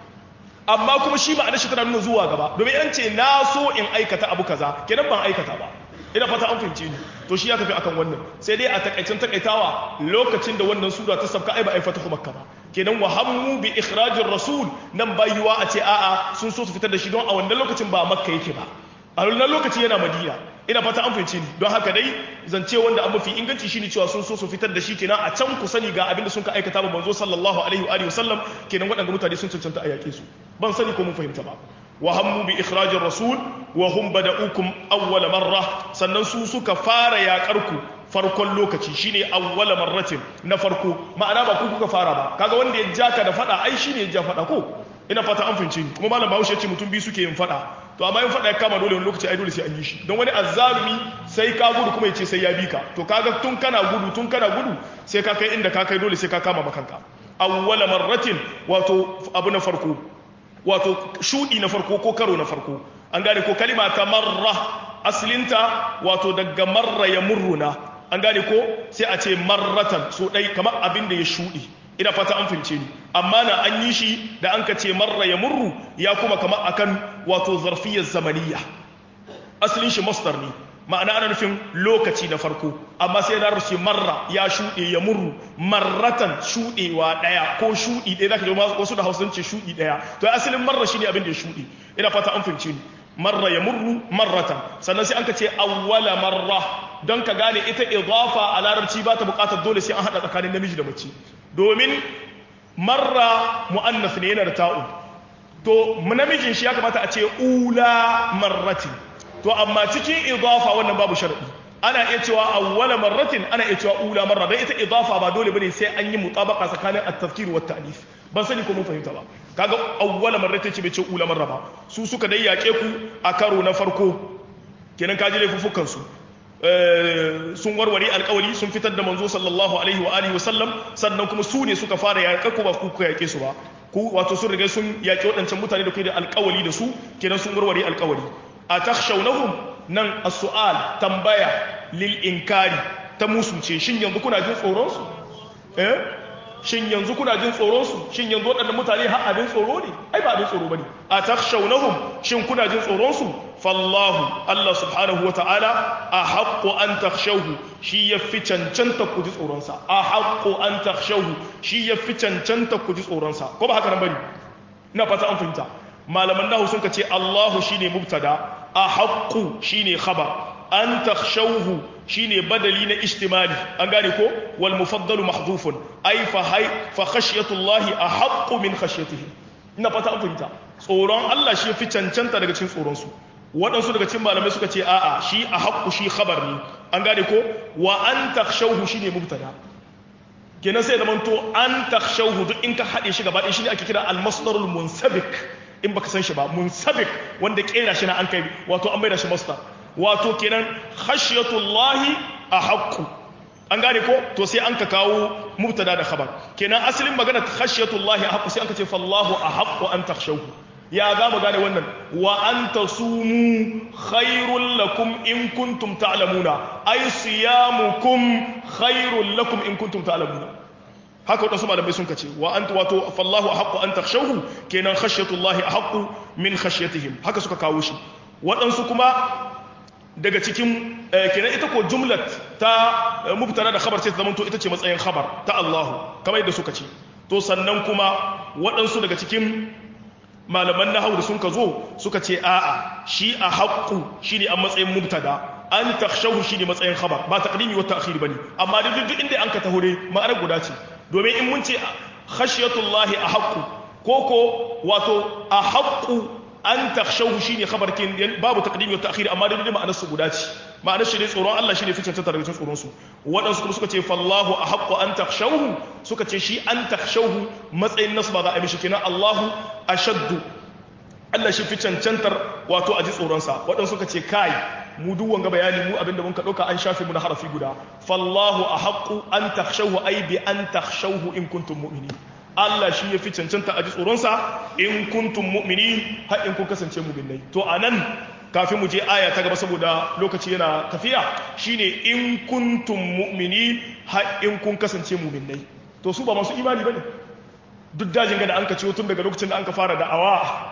amma kuma shi ba a shi tana nuna zuwa gaba domin an ce na so in aikata abu kaza kenan ban aikata ba ina fata an fahimce ni to shi ya tafi akan wannan sai dai a takaicin takaitawa lokacin da wannan sura ta sabka ai ba ai fatahu makka ba kenan wa hammu bi ikhrajir rasul nan bayuwa a ce a'a sun so su fitar da shi don a wannan lokacin ba makka yake ba a wannan lokaci yana madina ina fata an fahimce ni don haka dai zance wanda an mafi inganci shine cewa sun so su fitar da shi kenan a can ku sani ga abinda sun ka aikata ba manzo sallallahu alaihi wa sallam kenan waɗanda mutane sun cancanta a yaƙe su ban sani ko mun fahimta ba وهموا بإخراج الرسول وهم بدأوكم أول مرة sannan su suka fara yaƙarku farkon lokaci shine awwala marratin na farko ma'ana ba ku kuka fara ba kaga wanda ya jaka da fada ai shine ya ja fada ko ina fata an fince ni kuma malam Bahaushe ce mutum biyu suke yin fada to amma yin fada ya kama dole wani lokaci ai dole sai an yi shi don wani azzalumi sai ka gudu kuma ya ce sai ya bi ka to kaga tun kana gudu tun kana gudu sai ka kai inda ka kai dole sai ka kama makanka awwala marratin wato abu na farko wato shudi na farko ko karo na farko an gane ko kalima ta marra aslinta wato daga marra ya murruna an gane ko sai a ce marratan so dai kamar abin da ya shudi ina fata an fince ni amma na an yi shi da an ka ce marra ya murru ya kuma kamar akan wato zarfiyar zamaniya asalin shi masdar ne ma'ana ana nufin lokaci da farko amma sai na rushe marra ya shuɗe ya murru marratan shuɗewa ɗaya ko shuɗi ɗaya zaka ji wasu da hausa ce shuɗi ɗaya to asalin marra shine abin da ya shuɗe ina fata an fahimce ni marra ya murru marratan sannan sai an ka ce awwala marra don ka gane ita idafa a larabci ba ta buƙatar dole sai an haɗa tsakanin namiji da mace domin marra mu'annas ne yana da ta'u to namijin shi ya kamata a ce ula marratin to amma cikin idafa wannan babu sharadi ana iya cewa awwala marratin ana iya cewa ula marra dan ita idafa ba dole bane sai an yi mutabaqa tsakanin at-tafkir wa at-ta'nif ban sani ko mun fahimta ba kaga awwala marratin ce bai ce ula marra ba su suka dai yake ku a karo na farko kenan kaji laifuffukan su sun warware alkawari sun fitar da manzo sallallahu alaihi wa alihi wasallam sannan kuma su ne suka fara yaƙa ku ba ku ku yaƙe su ba ku wato sun riga sun yaƙi waɗancan mutane da kai da alkawari da su kenan sun warware alkawari a takshaunahum nan as-su'al tambaya lil inkari ta musu ce shin yanzu kuna jin tsoron su eh shin yanzu kuna jin tsoron su shin yanzu waɗannan mutane har abin tsoro ne ai ba abin tsoro bane a takshaunahum shin kuna jin tsoron su fallahu Allah subhanahu wata'ala a haqqu an takhshawhu shi yafi cancanta ku ji tsoron sa a haqqu an takhshawhu shi yafi cancanta ku ji tsoron sa ko ba haka nan bane ina fata an fahimta malaman nahu sun ce Allahu shine mubtada a haqqu shine khabar an takhshawhu shine badali na istimali an gane ko wal mufaddalu mahdhufun ay fa hay fa khashyatullahi ahaqqu min khashyatihi ina fata an fahimta tsoron Allah shi fi cancanta daga cikin tsoron su waɗansu daga cikin malamai suka ce a'a shi a haƙƙu shi khabar ne an gane ko wa an takhshawhu shine mubtada kenan sai da manto an takhshawhu duk in ka haɗe shi gaba ɗaya shine ake kira al-masdarul munsabik in baka san shi ba munsabik wanda kera shi na an kai wato an maida shi masdar wato kenan khashyatullahi a haƙƙu an gane ko to sai an ka kawo mubtada da khabar kenan asalin magana khashyatullahi a haqqu sai an ka ce fallahu a haqqu an takhshawhu ya za mu gane wannan wa an tasumu khairul lakum in kuntum ta'lamuna ay siyamukum khairul lakum in kuntum ta'lamuna haka wadansu malamai sun kace wa ant wato fallahu a haqqu an takhshawhu kenan khashyatullahi a haqqu min khashyatihim haka suka kawo shi waɗansu kuma daga cikin kenan ita ko jumlat ta mubtada da khabar sai ta zamanto ita ce matsayin khabar ta Allahu kamar yadda suka ce to sannan kuma waɗansu daga cikin malaman nahawu da sun ka zo suka ce a'a shi a haqqu shine a matsayin mubtada an takhshahu shine matsayin khabar ba taqdimi wa ta'khir bane amma duk duk inda an ka tahore ma'anar guda ce domin in mun ce khashiyatullahi a haqqu koko wato a haqqu an takhshawhu shine khabar kin babu taqdimi wa ta'khir amma dai ma'anar su guda ce ma'anar shi ne tsoron Allah shine ficin tattara daga tsoron su wadansu kuma suka ce fallahu ahaqqu an takhshawhu suka ce shi an takhshawhu matsayin nasba za a mishi kenan Allahu ashaddu Allah shi fi cancantar wato a ji tsoron sa wadansu suka ce kai mu duk wanga bayani mu abinda mun ka dauka an shafe mu na harafi guda fallahu ahaqqu an takhshawhu ay bi an takhshawhu in kuntum mu'minin Allah shi ya fi cancanta a ji tsoronsa in kuntum mu'mini har in kun kasance mu'minai to anan kafin mu je aya ta gaba saboda lokaci yana tafiya shine in kuntum mu'mini har in kun kasance mu'minai to su ba masu imani bane duk dajin ga da an ka ciwo tun daga lokacin da an ka fara da'awa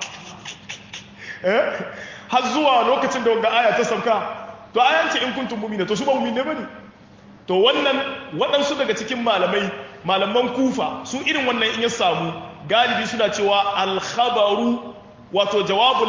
eh har zuwa lokacin da wanda aya ta sauka to ayan ce in kuntum mu'mina to su ba mu'minai bane to wannan waɗansu daga cikin malamai malaman kufa su irin wannan in ya samu galibi suna cewa alkhabaru wato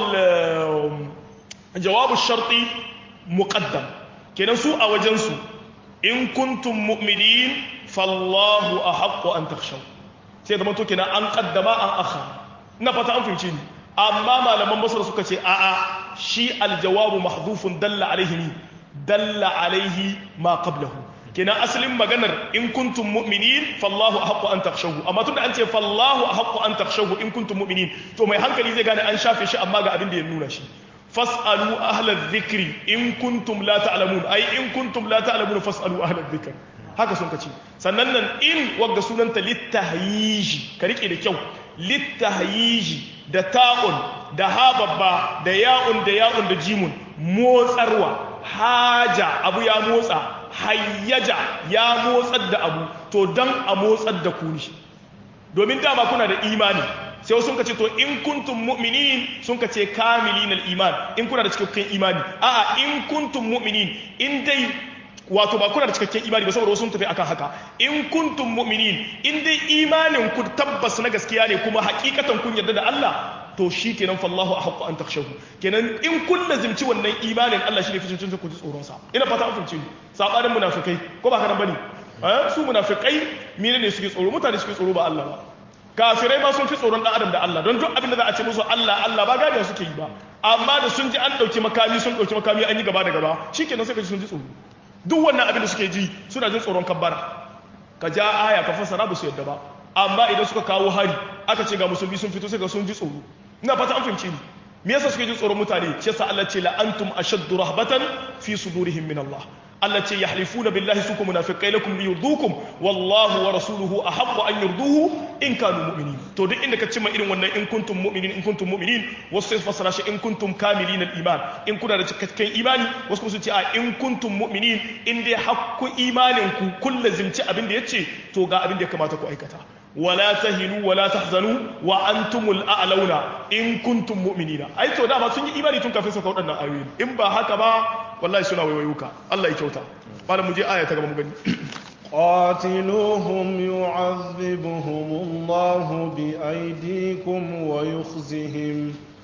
jawabul jawabu sharti muqaddam kenan su a wajensu in kuntum mu'minin fallahu ahaqqu an takhshaw sai da to kenan an qaddama an akha ina fata an fahimci ni amma malaman basra suka ce a'a shi aljawabu mahdhufun dalla alaihi dalla alaihi ma qablahu kenan asalin maganar in kuntum mu'minin fallahu ahqqu an takhshawhu amma tunda an ce fallahu ahqqu an takhshawhu in kuntum mu'minin to mai hankali zai gane an shafe shi amma ga abin da ya nuna shi fas'alu ahla dhikri in kuntum la ta'lamun ai in kuntum la ta'lamun fas'alu ahla dhikr haka sun kace sannan nan in wagga sunanta littahyiji ka rike da kyau littahyiji da ta'un da hababba da ya'un da ya'un da jimun motsarwa haja abu ya motsa hayyaja ya motsar da abu to dan a motsar da ku ne domin dama kuna da imani sai sun ka ce to in kuntum mu'minin sun ka ce kamilin iman in kuna da cikakken imani a'a in kuntum mu'minin in dai wato ba kuna da cikakken imani ba saboda wasu sun tafi akan haka in kuntum mu'minin in dai imanin ku tabbas na gaskiya ne kuma hakikatan kun yarda da Allah to shi kenan fallahu ahqqu an takhshahu kenan in kun lazimci wannan imanin Allah shi ne ficin ku ji tsoron sa ina fata an fince ni sabanin munafikai ko ba kana bane eh su munafikai mene ne suke tsoro mutane suke tsoro ba Allah ba kafirai ma sun fi tsoron dan adam da Allah don duk abin da za a ce musu Allah Allah ba gadiya suke yi ba amma da sun ji an dauki makami sun dauki makami an yi gaba da gaba shikenan sai ka ji sun ji tsoro duk wannan abin da suke ji suna jin tsoron kabbara ka ja aya ka fassara ba su yadda ba amma idan suka kawo hari aka ce ga musulmi sun fito sai ga sun ji tsoro ina fata an fahimci ni me yasa suke jin tsoron mutane shi yasa Allah ce la antum ashaddu rahbatan fi sudurihim min Allah Allah ce yahlifuna billahi sukum munafiqai lakum liyurdukum wallahu wa rasuluhu ahaqqu an yurduhu in kanu mu'minin to duk inda ka cimma irin wannan in kuntum mu'minin in kuntum mu'minin wasu sai fasara shi in kuntum kamilin al-iman in kuna da cikakken imani wasu kuma su ce a in kuntum mu'minin in dai hakku imanin ku kullu zimci abin da yace to ga abin da ya kamata ku aikata wala tahinu wala tahzanu wa antumul a'launa in kuntum mu'minina ai to dama sun yi imani tun kafin sauka waɗannan ayoyi in ba haka ba wallahi suna waiwayuka Allah ya kyauta malam mu je aya ta gaba mu gani قاتلوهم يعذبهم الله بأيديكم ويخزهم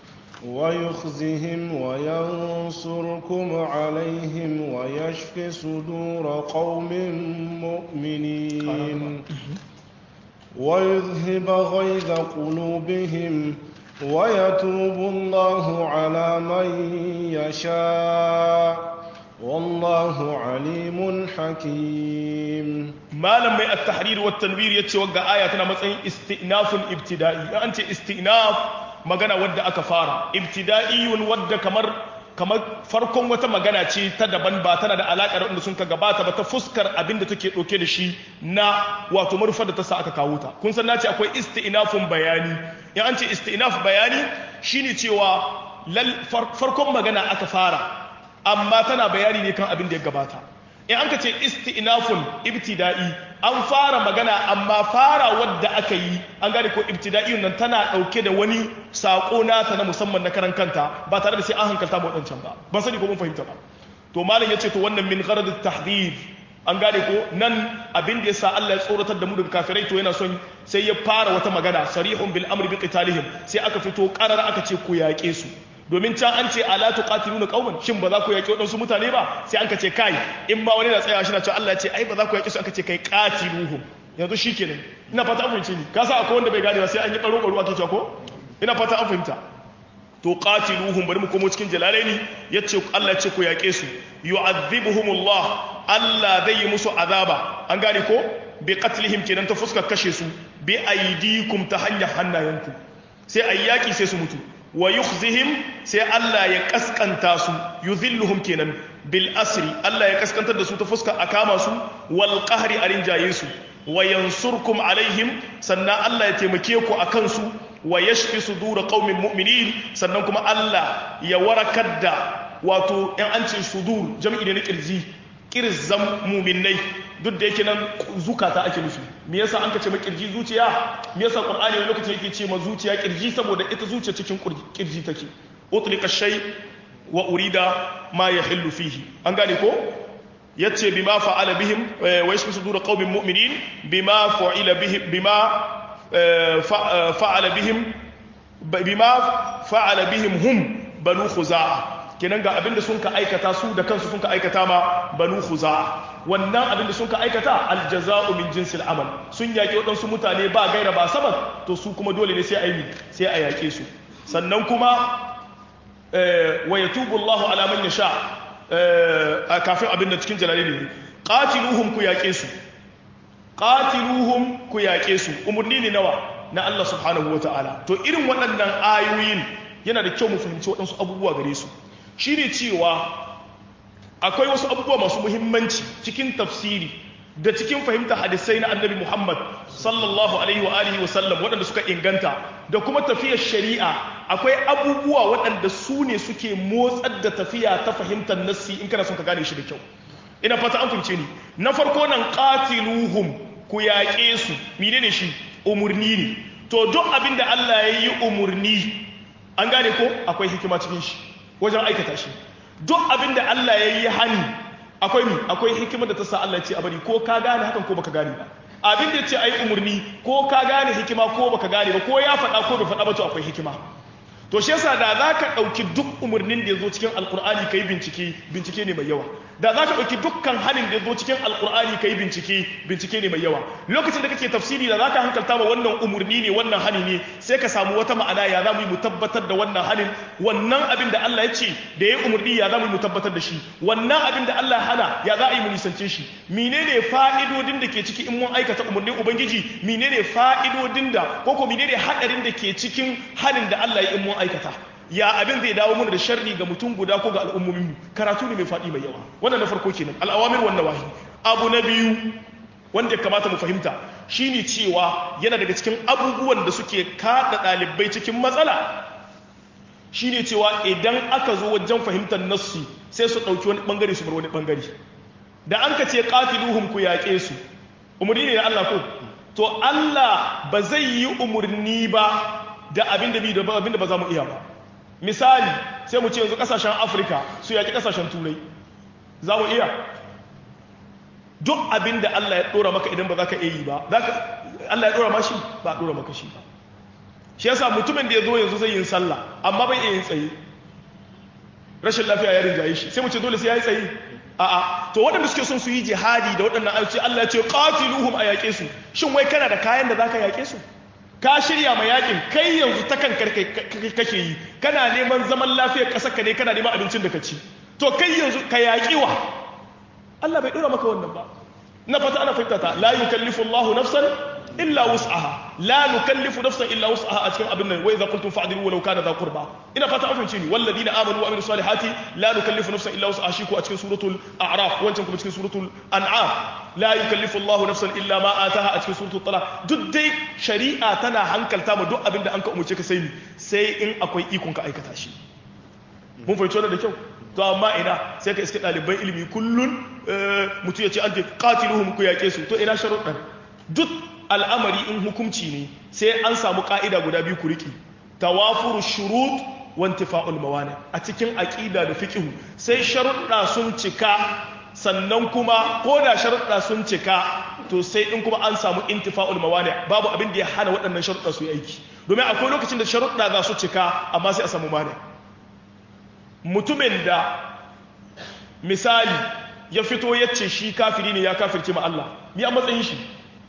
ويخزهم وينصركم عليهم ويشف صدور قوم مؤمنين ويذهب غيظ قلوبهم ويتوب الله على من يشاء والله عليم حكيم malam mai at-tahrir wa tanwir yace wagga aya tana matsayin istinafun ibtida'i an ce istinaf magana wadda aka fara ibtida'iyun wadda kamar kamar farkon wata magana ce ta daban ba tana da alaƙar wanda sun ka gabata ba ta fuskar abin da take ɗauke da shi na wato manufar da ta sa aka kawo ta kun san nace akwai isti'nafun bayani in an ce isti'naf bayani shine cewa farkon magana aka fara amma tana bayani ne kan abin da ya gabata in an ka ce isti'nafun ibtida'i an fara magana amma fara wadda aka yi an gane ko ibtida'i nan tana dauke da wani sako nata na musamman na karan kanta ba tare da sai an hankalta mu wadancan ba ban sani ko mun fahimta ba to malam yace to wannan min gharad at-tahdhir an gane ko nan abin da yasa Allah ya tsoratar da mu daga kafirai to yana son sai ya fara wata magana sarihun bil amri bi qitalihim sai aka fito qarar aka ce ku yaƙe su domin can an ce ala tuqatiluna qauman shin ba za ku yaki wadansu mutane ba sai an ka ce kai in ba wani na tsaya shi na cewa Allah ya ce ai ba za ku yaki su aka ce kai qatiluhum yanzu shikenan ina fata an fahimce ni ka sa akwai wanda bai gane ba sai an yi baro baro ake cewa ko ina fata an fahimta to qatiluhum bari mu komo cikin jalalaini yace Allah ya ce ku yake su yu'adhibuhumullah Allah zai yi musu azaba an gane ko bi qatlihim kenan ta fuskar kashe su bi aidikum ta hanyar hannayenku sai ayyaki sai su mutu wa yukhzihim sai Allah ya kaskanta su yuzilluhum kenan bil asri Allah ya kaskantar da su ta fuska a kama su wal qahri a rinjaye su wa yansurkum alaihim sannan Allah ya taimake ku akan su wa yashfi sudur qaumin mu'minin sannan kuma Allah ya warakar da wato in an ce sudur jam'i ne na kirji kirzan mu'minai duk da yake nan zukata ake nufi me yasa an ka ce makirji zuciya me yasa qur'ani wani lokaci yake ce ma zuciya kirji saboda ita zuciya cikin kirji take utlika shay wa urida ma yahillu fihi an gane ko yace bima fa'ala bihim wa yashfi sudur qaumin mu'minin bima fa'ila bihim bima fa'ala bihim bima fa'ala bihim hum banu khuza'a kenan ga abinda sun ka aikata su da kansu sun ka aikata ma banu khuza'a wannan abinda sun ka aikata aljaza'u min jinsil amal sun yaki waɗansu mutane ba gaira ba sabab to su kuma dole ne sai a yi sai a yake su sannan kuma wa yatubu Allahu ala man yasha kafin abinda cikin jalali ne qatiluhum ku yake su qatiluhum ku yake su umurni ne nawa na Allah subhanahu wataala to irin waɗannan ayoyin yana da kyau mu fahimci waɗansu abubuwa gare su shi ne cewa akwai wasu abubuwa masu muhimmanci cikin tafsiri da cikin fahimta hadisai na annabi Muhammad sallallahu alaihi wa alihi wasallam waɗanda suka inganta da kuma tafiyar shari'a akwai abubuwa waɗanda su ne suke motsar da tafiya ta fahimtar nassi in kana son ka gane shi da kyau ina fata an fahimce ni na farko nan qatiluhum ku yaƙe su menene shi umurni ne to duk abin da Allah ya yi umurni an gane ko akwai hikima cikin shi wajen aikata shi duk abin da Allah ya yi hani akwai mi akwai hikimar da ta sa Allah ce a bari ko ka gane hakan ko baka gane ba abin da ya ce a yi umarni ko ka gane hikima ko baka gane ba ko ya faɗa ko bai faɗa ba to akwai hikima to shi yasa da za ka ɗauki duk umarnin da ya zo cikin alkur'ani ka yi bincike bincike ne mai yawa da za ka ɗauki dukkan halin da ya zo cikin alkur'ani ka yi bincike bincike ne mai yawa lokacin da kake tafsiri da za ka hankalta ma wannan umarni ne wannan hani ne sai ka samu wata ma'ana ya za mu yi mu tabbatar da wannan hanin wannan abin da Allah ya ce da ya yi umarni ya za mu yi mu tabbatar da shi wannan abin da Allah hana ya za a yi mu nisance shi menene fa'idodin da ke ciki in mun aikata umarnin ubangiji menene fa'idodin da ko ko menene hadarin da ke cikin hanin da Allah ya in mun aikata ya abin zai dawo mana da sharri ga mutum guda ko ga al'ummomin mu karatu ne mai faɗi mai yawa wannan na farko kenan al'awamir wannan wahi abu na biyu wanda ya kamata mu fahimta shine cewa yana daga cikin abubuwan da suke kada ɗalibai cikin matsala shine cewa idan aka zo wajen fahimtar nassi sai su ɗauki wani ɓangare su bar wani ɓangare da an ka ce qatiluhum ku yaƙe su umarni ne na Allah ko to Allah ba zai yi umarni ba da abin da abin da ba za mu iya ba misali sai mu ce yanzu kasashen afirka su yaki kasashen turai za mu iya duk abin da allah ya dora maka idan ba za ka iya yi ba allah ya dora mashi ba a dora maka shi ba shi yasa mutumin da ya zo yanzu zai yin sallah amma bai iya yin tsaye rashin lafiya ya rinjaye shi sai mu ce dole sai ya yi tsaye a'a to waɗanda suke son su yi jihadi da waɗannan ayoyi Allah ya ce qatiluhum a yaƙe su shin wai kana da kayan da zaka yaƙe su ka shirya ma yaƙin kai yanzu ta kan kake yi kana neman zaman lafiyar ƙasar ka ne kana neman abincin da ka ci to kai yanzu ka yaƙi wa Allah bai ɗora maka wannan ba na fata ana fahimta ta la yukallifu Allahu nafsan illa wus'aha la nukallifu nafsan illa wus'aha a cikin abin nan wa idza qultum fa'dilu walau kana dha qurba ina fata an fahimce ni walladina amanu wa amilus salihati la nukallifu nafsan illa wus'aha shi ko a cikin suratul a'raf wancan kuma cikin suratul an'am la yukallifu Allahu nafsan illa ma ataha a cikin suratul talaq duk dai shari'a tana hankalta ma duk abin da an ka umurce ka sai ni sai in akwai ikon ka aikata shi mun fahimci wannan da kyau to amma ina sai ka iske ɗaliban ilimi kullun mutum ya ce an ce qatiluhum ku yaƙe su to ina sharuɗan duk al'amari in hukunci ne sai an samu ƙa'ida guda biyu ku riƙe tawafuru shurut wa intifa'ul mawani a cikin aƙida da fiqhu sai sharuɗa sun cika sannan kuma ko da sharuɗa sun cika to sai in kuma an samu intifa'ul mawani babu abin da ya hana waɗannan sharuɗa su yi aiki domin akwai lokacin da sharuɗa za su cika amma sai a samu mani mutumin da misali ya fito ya ce shi kafiri ne ya kafirce ma Allah mi a matsayin shi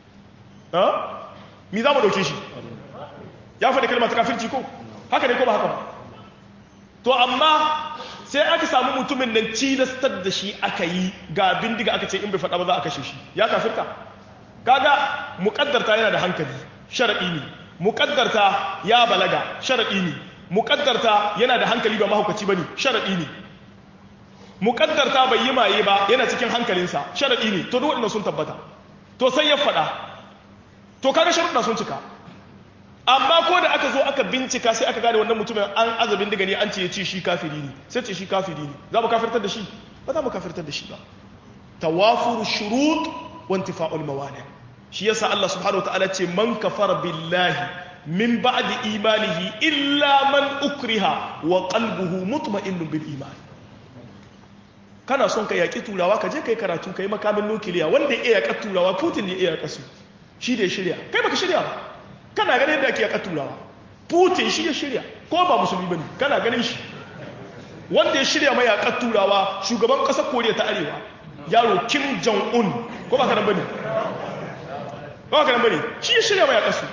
mi za mu ɗauke shi ya faɗi kalmar ta kafirci ko haka ne ko ba haka ba to amma sai aka samu mutumin nan cilastar da shi aka yi ga bindiga aka ce in bai faɗa ba za a kashe shi ya kafirta kaga muƙaddarta yana da hankali sharaɗi ne muƙaddarta ya balaga sharaɗi ne muƙaddarta yana da hankali ba mahaukaci ba ne sharaɗi ne muƙaddarta bai yi maye ba yana cikin hankalinsa sharaɗi ne to duk waɗanda sun tabbata to sai ya faɗa to kaga sharuɗa sun cika amma ko da aka zo aka bincika sai aka gane wannan mutumin an azabin daga ne an ce ya ce shi kafiri ne sai ce shi kafiri ne za mu kafirtar da shi ba za mu kafirtar da shi ba tawafuru shurut wa intifa'ul mawani shi yasa Allah subhanahu wa ta'ala ce man kafara billahi min ba'di imanihi illa man ukriha wa qalbuhu mutma'innun bil iman kana son ka yaki turawa ka je kai karatu kai makamin nukiliya wanda ya yaka turawa Putin ne ya yaka su shi da ya shirya kai baka shirya ba kana ganin yadda ake yaka turawa Putin shi ya shirya ko ba musulmi bane kana ganin shi wanda ya shirya mai yaka turawa shugaban kasar Koriya ta Arewa yaro Kim Jong Un ko ba ka nan bane ba ka nan bane shi ya shirya mai yaka su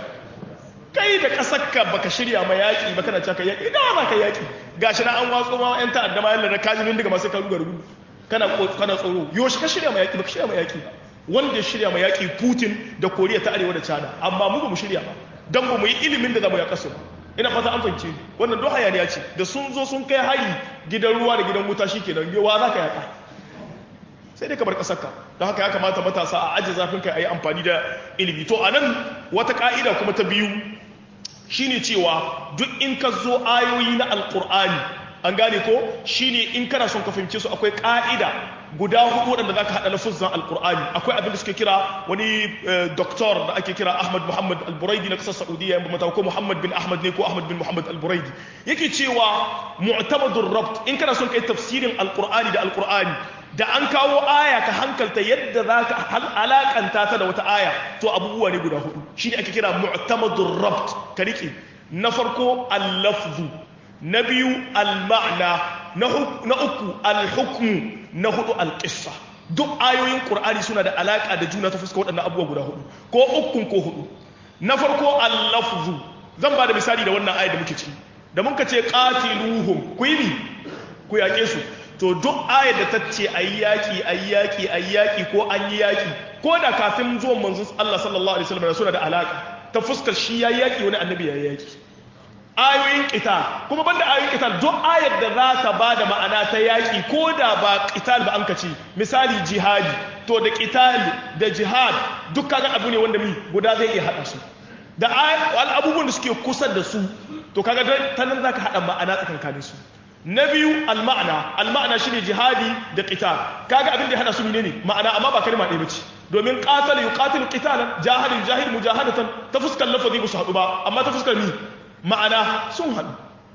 kai da kasarka baka shirya ma yaƙi ba kana caka yaƙi ina ba ka yaƙi gashi na an watso ma yan ta'adda ma yalla na kaji daga masu karu garu kana kana tsoro yoshi ka shirya ma yaƙi baka shirya ma yaƙi ba wanda ya shirya ma yaƙi Putin da Koriya ta Arewa da China amma mu ba mu shirya ba dan ba mu yi ilimin da zamu yaƙa su ina fata an fahimce wannan duk hayaniya ce da sun zo sun kai hari gidan ruwa da gidan wuta shikenan yawa za ka yaƙa sai dai ka bar ƙasarka don haka ya kamata matasa a ajiye zafin kai a yi amfani da ilimi to a nan wata ƙa'ida kuma ta biyu shine cewa duk in ka zo ayoyi na alkur'ani an gane ko shine in kana son ka fahimce su akwai ka'ida guda hudu wadanda zaka hada lafuzan alkur'ani akwai abin da suke kira wani doktor da ake kira Ahmad Muhammad Al-Buraidi na kasar Saudiya yan mata ko Muhammad bin Ahmad ne ko Ahmad bin Muhammad Al-Buraidi yake cewa mu'tamadur rabt in kana son kai tafsirin alkur'ani da alkur'ani da an kawo aya ka hankalta yadda za ka alakanta ta da wata aya to abubuwa ne guda hudu shi ne ake kira mu'tamadur rabt ka rike na farko al-lafzu na biyu al-ma'na na uku al-hukmu na hudu al-qissa duk ayoyin qur'ani suna da alaka da juna ta fuska waɗannan abubuwa guda hudu ko ukun ko hudu na farko al-lafzu zan ba da misali da wannan ayar da muke ciki da muka ce qatiluhum ku yi ku yaƙe su to duk ayar da ta ce a yi yaƙi a yi yaƙi a yi yaƙi ko an yi yaƙi ko da kafin zuwan manzon Allah sallallahu alaihi wasallam suna da alaka ta fuskar shi ya yi yaƙi wani annabi ya yi yaƙi ayoyin qital kuma banda ayoyin qital duk ayar da za ta ba da ma'ana ta yaƙi ko da ba qital ba an ka ce misali jihadi to da qital da jihad duk kaga abu ne wanda mi guda zai iya haɗa su da abubuwan da suke kusa da su to kaga ta nan za ka haɗa ma'ana tsakankanin su na biyu alma'ana alma'ana shine jihadi da qital kaga abin da ya hada su ne ma'ana amma ba kalma ɗaya bace domin qatala yuqatilu qitalan jahilin jahil mujahadatan ta fuskar lafazi ba su hadu ba amma ta fuskar ni ma'ana sun hadu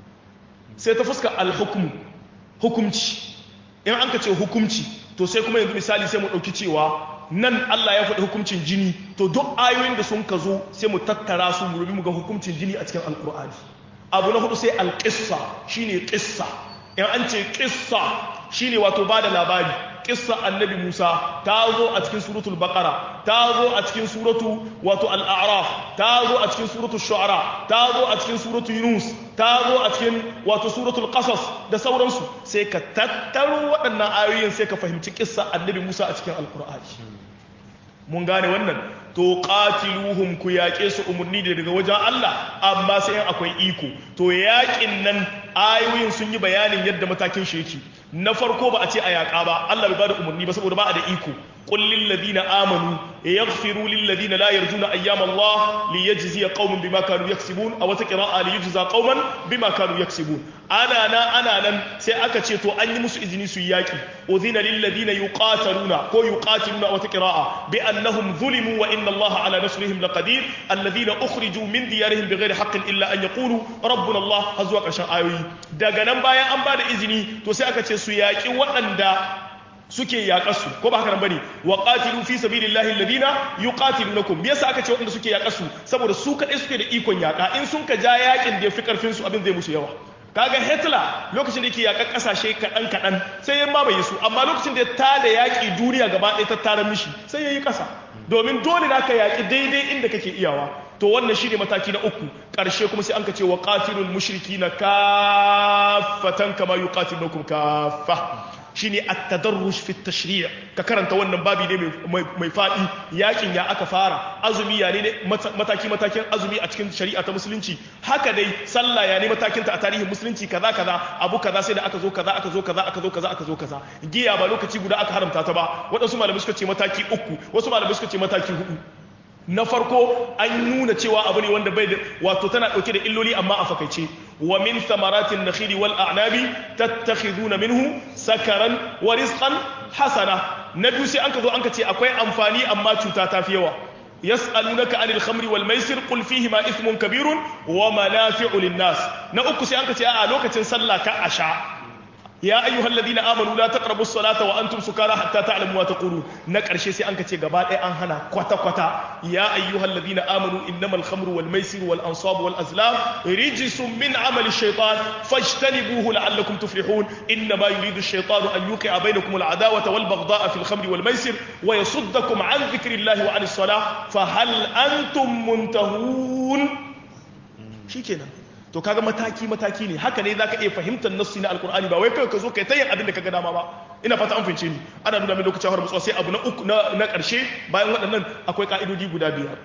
sai ta fuskar alhukmu hukumci in an ka ce hukumci to sai kuma yanzu misali sai mu dauki cewa nan Allah ya faɗi hukuncin jini to duk ayoyin da sun ka zo sai mu tattara su mu rubi mu ga hukuncin jini a cikin alqur'ani abu na hudu sai alƙissa shine ƙissa in an ce ƙissa shine wato ba da labari kissa annabi Musa ta zo a cikin suratul baqara ta zo a cikin suratu wato al-a'raf ta zo a cikin suratul shu'ara ta zo a cikin suratul yunus ta zo a cikin wato suratul qasas da sauransu sai ka tattaro waɗannan ayoyin sai ka fahimci kissa annabi Musa a cikin alqur'ani mun gane wannan to qatiluhum ku yaƙe su umurni da daga wajen Allah amma sai in akwai iko to yaƙin nan ayoyin sun yi bayanin yadda matakin shi yake na farko ba a ce a yaƙa ba Allah bai bada umurni ba saboda ba a da iko qul lil ladina amanu yaghfiru lil ladina la yarjuna ayyam Allah liyajziya qauman bima kanu yaksibun aw ta qira'a liyajza qauman bima kanu yaksibun ana nan ana nan sai aka ce to an yi musu izini su yaƙi udhina lil ladina yuqataluna ko yuqatiluna aw ta qira'a bi annahum zulimu wa inna Allah ala nasrihim laqadir alladhina ukhriju min diyarihim bighairi haqqin illa an yaqulu rabbuna Allah har zuwa ƙarshen ayoyi daga nan bayan an bada izini to sai aka ce su yaƙi waɗanda suke yaƙarsu ko ba haka nan bane wa qatilu fi sabilillahi alladhina yuqatilunakum me yasa aka ce waɗanda suke yaƙarsu saboda su kaɗai suke da ikon yaƙa in sun ka ja yaƙin da ya fi ƙarfin su abin zai musu yawa kaga Hitler lokacin da yake yaƙar ƙasashe kaɗan kaɗan sai ya mamaye su amma lokacin da ya tada yaƙi duniya gaba ɗaya ta tara mishi sai ya yi ƙasa domin dole da ka yaƙi daidai inda kake iyawa to wannan shine mataki na uku ƙarshe kuma sai an ka ce wa qatilul mushrikina kaffatan kama yuqatilukum kaffa shine at-tadarruj fi at-tashri' ka karanta wannan babi ne mai fadi yakin ya aka fara azumi ya ne mataki matakin azumi a cikin shari'a ta musulunci haka dai sallah ya ne matakin ta a tarihin musulunci kaza kaza abu kaza sai da aka zo kaza aka zo kaza aka zo kaza aka zo kaza giya ba lokaci guda aka haramta ta ba waɗansu malamai suka ce mataki uku wasu malamai suka ce mataki hudu na farko an nuna cewa abu ne wanda bai da wato tana dauke da illoli amma a fakaice wa min thamaratin nakhili wal a'nabi tattakhiduna minhu sakaran wa rizqan hasana na biyu sai an ka zo an ka ce akwai amfani amma cuta ta fi yawa yas'alunaka anil khamri wal maisir qul fihi ma ithmun kabirun wa manafi'u lin nas na uku sai an ka ce a lokacin sallah ka asha ya ayyuhal ladina amanu la taqrabus salata wa antum sukara hatta ta'lamu ma taqulun na karshe sai an kace gaba ɗaya an hana kwata kwata ya ayyuhal ladina amanu innamal khamru wal maisir wal ansab wal azlam rijsun min amali shaytan fajtanibuhu la'allakum tuflihun innama yuridu ash-shaytanu an yuqi'a bainakum al adawata wal baghdha'a fil khamri wal maisir wa yasuddakum an dhikrillahi wa 'anis salah fa hal antum muntahun shikenan to kaga mataki mataki ne haka ne zaka iya fahimtar nassi na alkur'ani ba wai kai ka zo kai ta yin abin da kaga dama ba ina fata an fince ni ana nuna min lokacin har mutsuwa sai abu na uku na na karshe bayan waɗannan akwai ka'idodi guda biyar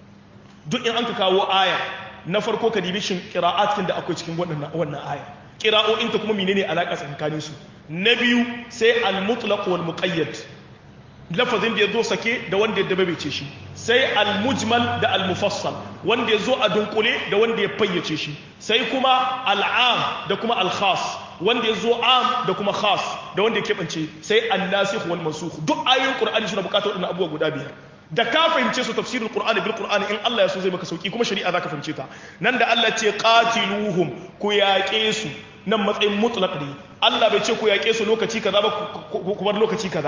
duk in an ka kawo aya na farko ka dibi shin qira'atin da akwai cikin wannan wannan aya qira'o'in ta kuma menene alaka tsakanin su na biyu sai al-mutlaq wal muqayyad lafazin da ya zo sake da wanda ya dabaice shi sai al-mujmal da al-mufassal wanda ya zo a dunkule da wanda ya fayyace shi sai kuma al'am da kuma al-khas wanda ya zo am da kuma khas da wanda ya keɓance sai an-nasikh wal mansukh duk ayoyin qur'ani suna buƙatar waɗannan abubuwa guda biyar da ka fahimce su tafsirul qur'ani bil qur'ani in Allah ya so zai maka sauki kuma shari'a zaka fahimce ta nan da Allah ce qatiluhum ku yaƙe su nan matsayin mutlaq ne Allah bai ce ku yaƙe su lokaci kaza ba ku bar lokaci kaza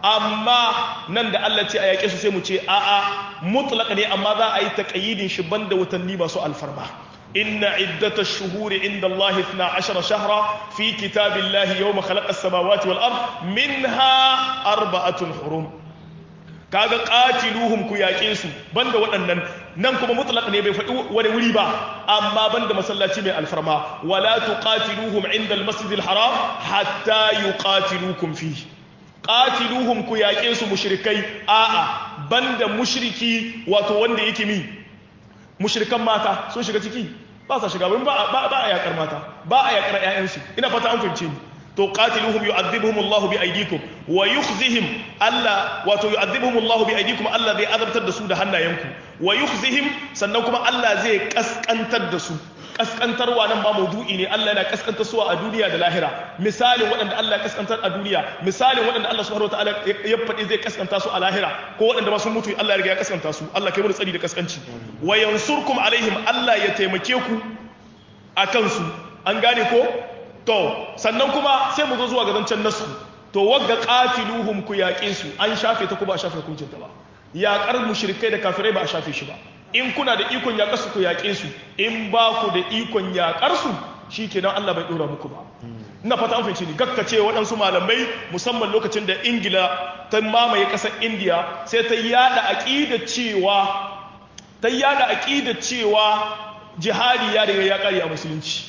amma nan da Allah ce a yaƙe su sai mu ce a'a mutlaq ne amma za a yi taqayyidin shi banda watanni masu alfarma inna iddata ash-shuhuri inda Allah 12 shahra fi kitabillahi yawma khalaqa as-samawati wal ard minha arba'atun hurum kaga qatiluhum ku yaƙe su banda waɗannan nan kuma mutlaq ne bai faɗi wani wuri ba amma banda masallaci mai alfarma wala tuqatiluhum inda al-masjid al-haram hatta yuqatilukum fihi qatiluhum ku yaƙe su mushrikai a'a banda mushriki wato wanda yake mi mushrikan mata sun shiga ciki ba sa shiga ba ba a yaƙar mata ba a yaƙar ƴaƴansu ina fata an fahimce ni to qatiluhum yu'adhibuhum Allah bi aydikum wa yukhzihim Allah wato yu'adhibuhum Allah bi aydikum Allah zai azabtar da su da hannayenku wa yukhzihim sannan kuma Allah zai kaskantar da su kaskantarwa nan ba maudu'i ne Allah yana kaskantar su a duniya da lahira misalin waɗanda Allah ya kaskantar a duniya misalin waɗanda Allah subhanahu wataala ya faɗi zai kaskanta su a lahira ko waɗanda ba sun mutu Allah ya riga ya kaskanta su Allah kai mu tsari da kaskanci wa yansurkum alaihim Allah ya taimake ku akan su an gane ko to sannan kuma sai mu zo zuwa ga zancen nasu to wagga qatiluhum ku yaƙe su an shafe ta ku ba a shafe hukuncin ta ba yaƙar mushrikai da kafirai ba a shafe shi ba in kuna da ikon yaƙar su ku yaƙe su in ba ku da ikon yaƙar su shikenan Allah bai dora muku ba ina fata an fahimci ni gakkace waɗansu malamai musamman lokacin da ingila ta mamaye ƙasar indiya sai ta yada aƙidar cewa ta yada aƙidar cewa jihadi ya riga ya ƙare a musulunci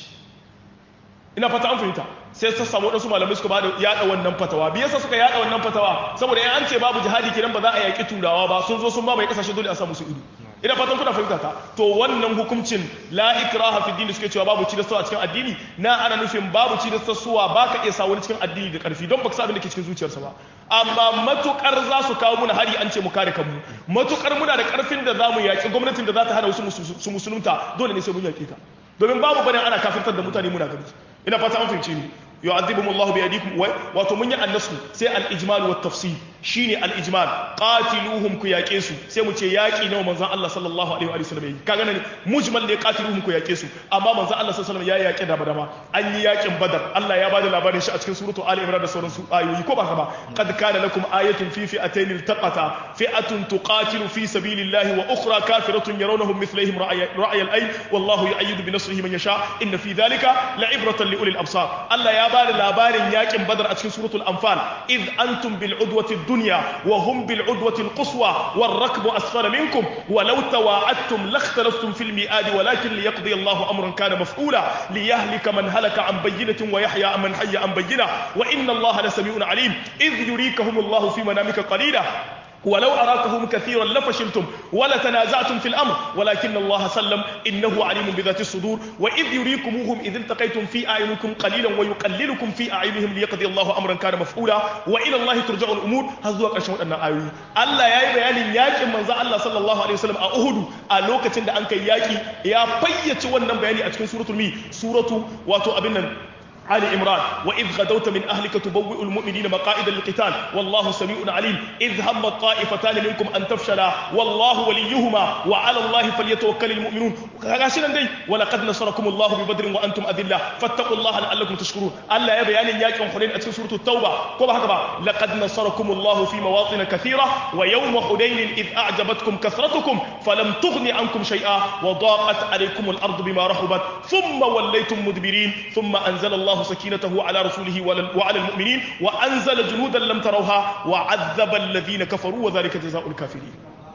ina fata an fahimta sai ta samu waɗansu malamai suka bada yada wannan fatawa biya sa suka yada wannan fatawa saboda in an ce babu jihadi kenan ba za a yaƙi turawa ba sun zo sun mamaye ƙasashe dole a samu su ido ina fatan kuna fahimta ta to wannan hukuncin la ikraha fi dini suke cewa babu ci da a cikin addini na ana nufin babu ci da suwa baka iya sa wani cikin addini da karfi don baka sa abin da ke cikin zuciyarsa ba amma matukar za su kawo muna hari an ce mu kare kanmu matukar muna da karfin da zamu yaki gwamnatin da za ta hana wasu su musulunta dole ne sai mun yaki ta domin babu barin ana kafirtar da mutane muna gani ina fata an fahimce ni yu'adhibuhum Allahu bi aydikum wato mun yi annasu sai al-ijmal wa tafsil shine al-ijmal qatiluhum ku yake su sai mu ce yaki nawa manzon Allah sallallahu alaihi wa sallam yi kaga nan mujmal ne qatiluhum ku yake su amma manzon Allah sallallahu alaihi wa sallam ya yake da badama an yi yakin badar Allah ya bada labarin shi a cikin suratu ali imran da sauran su ayoyi ko ba haka ba qad kana lakum ayatun fi fi'atayn iltaqata fi'atun tuqatilu fi sabilillahi wa ukhra kafiratun yarawnahum mithlihim ra'y al-ayn wallahu yu'ayyidu bi nasrihi man yasha inna fi dhalika la'ibratan li ulil absar Allah ya ba da labarin yakin badar a cikin suratul anfal id antum bil udwati dunya wa hum bil udwati al quswa war rakbu asfala minkum wa law tawa'adtum lakhtalaftum fil mi'ad walakin liyaqdi Allahu amran kana maf'ula liyahlika man halaka an bayyinatin wa yahya man hayya an bayyina wa inna Allaha lasami'un alim id yurikahum Allahu fi manamika qalila ولو أراكهم كثيرا لفشلتم ولتنازعتم في الأمر ولكن الله سلم إنه عليم بذات الصدور وإذ يريكموهم إذ التقيتم في أعينكم قليلا ويقللكم في أعينهم ليقضي الله أمرا كان مفعولا وإلى الله ترجع الأمور هذا هو قشمت أن آيوي الله يا بيان ياكي من ذا الله صلى الله عليه وسلم أهد ألوكة عند أنك ياكي يا بيت ونن بياني أتكن سورة المي سورة واتو أبنا آل عمران وإذ غدوت من أهلك تبوئ المؤمنين مقاعد للقتال والله سميع عليم إذ هم الطائفتان منكم أن تفشلا والله وليهما وعلى الله فليتوكل المؤمنون غاشنا دي ولقد نصركم الله ببدر وأنتم أذلة فاتقوا الله لعلكم تشكرون الله يا بيان ياك حنين أتسن سورة التوبة كما هكذا لقد نصركم الله في مواطن كثيرة ويوم حنين إذ أعجبتكم كثرتكم فلم تغن عنكم شيئا وضاقت عليكم الأرض بما رحبت ثم وليتم مدبرين ثم أنزل الله الله سكينته على رسوله وعلى المؤمنين وأنزل جنودا لم تروها وعذب الذين كفروا وذلك جزاء الكافرين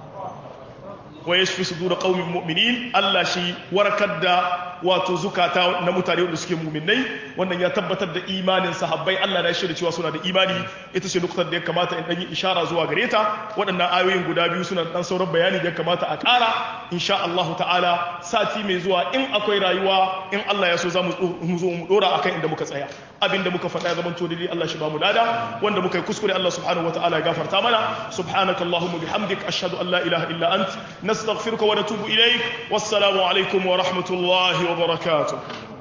ويشفي صدور قوم مؤمنين الله شي وركد wato zukata na mutane wanda suke muminai wannan ya tabbatar da imanin sahabbai Allah na shirya cewa suna da imani ita ce nuktar da ya kamata in dan yi ishara zuwa gare ta waɗannan ayoyin guda biyu suna dan sauran bayani da ya kamata a ƙara insha Allah ta'ala sati mai zuwa in akwai rayuwa in Allah ya so za mu zo mu dora akan inda muka tsaya abinda muka faɗa ya zamanto dai Allah shi ba mu lada wanda muka yi kuskure Allah subhanahu wataala ya gafarta mana subhanakallahumma bihamdik ashhadu an la ilaha illa ant nastaghfiruka wa natubu ilaik wassalamu alaikum wa rahmatullahi وبركاته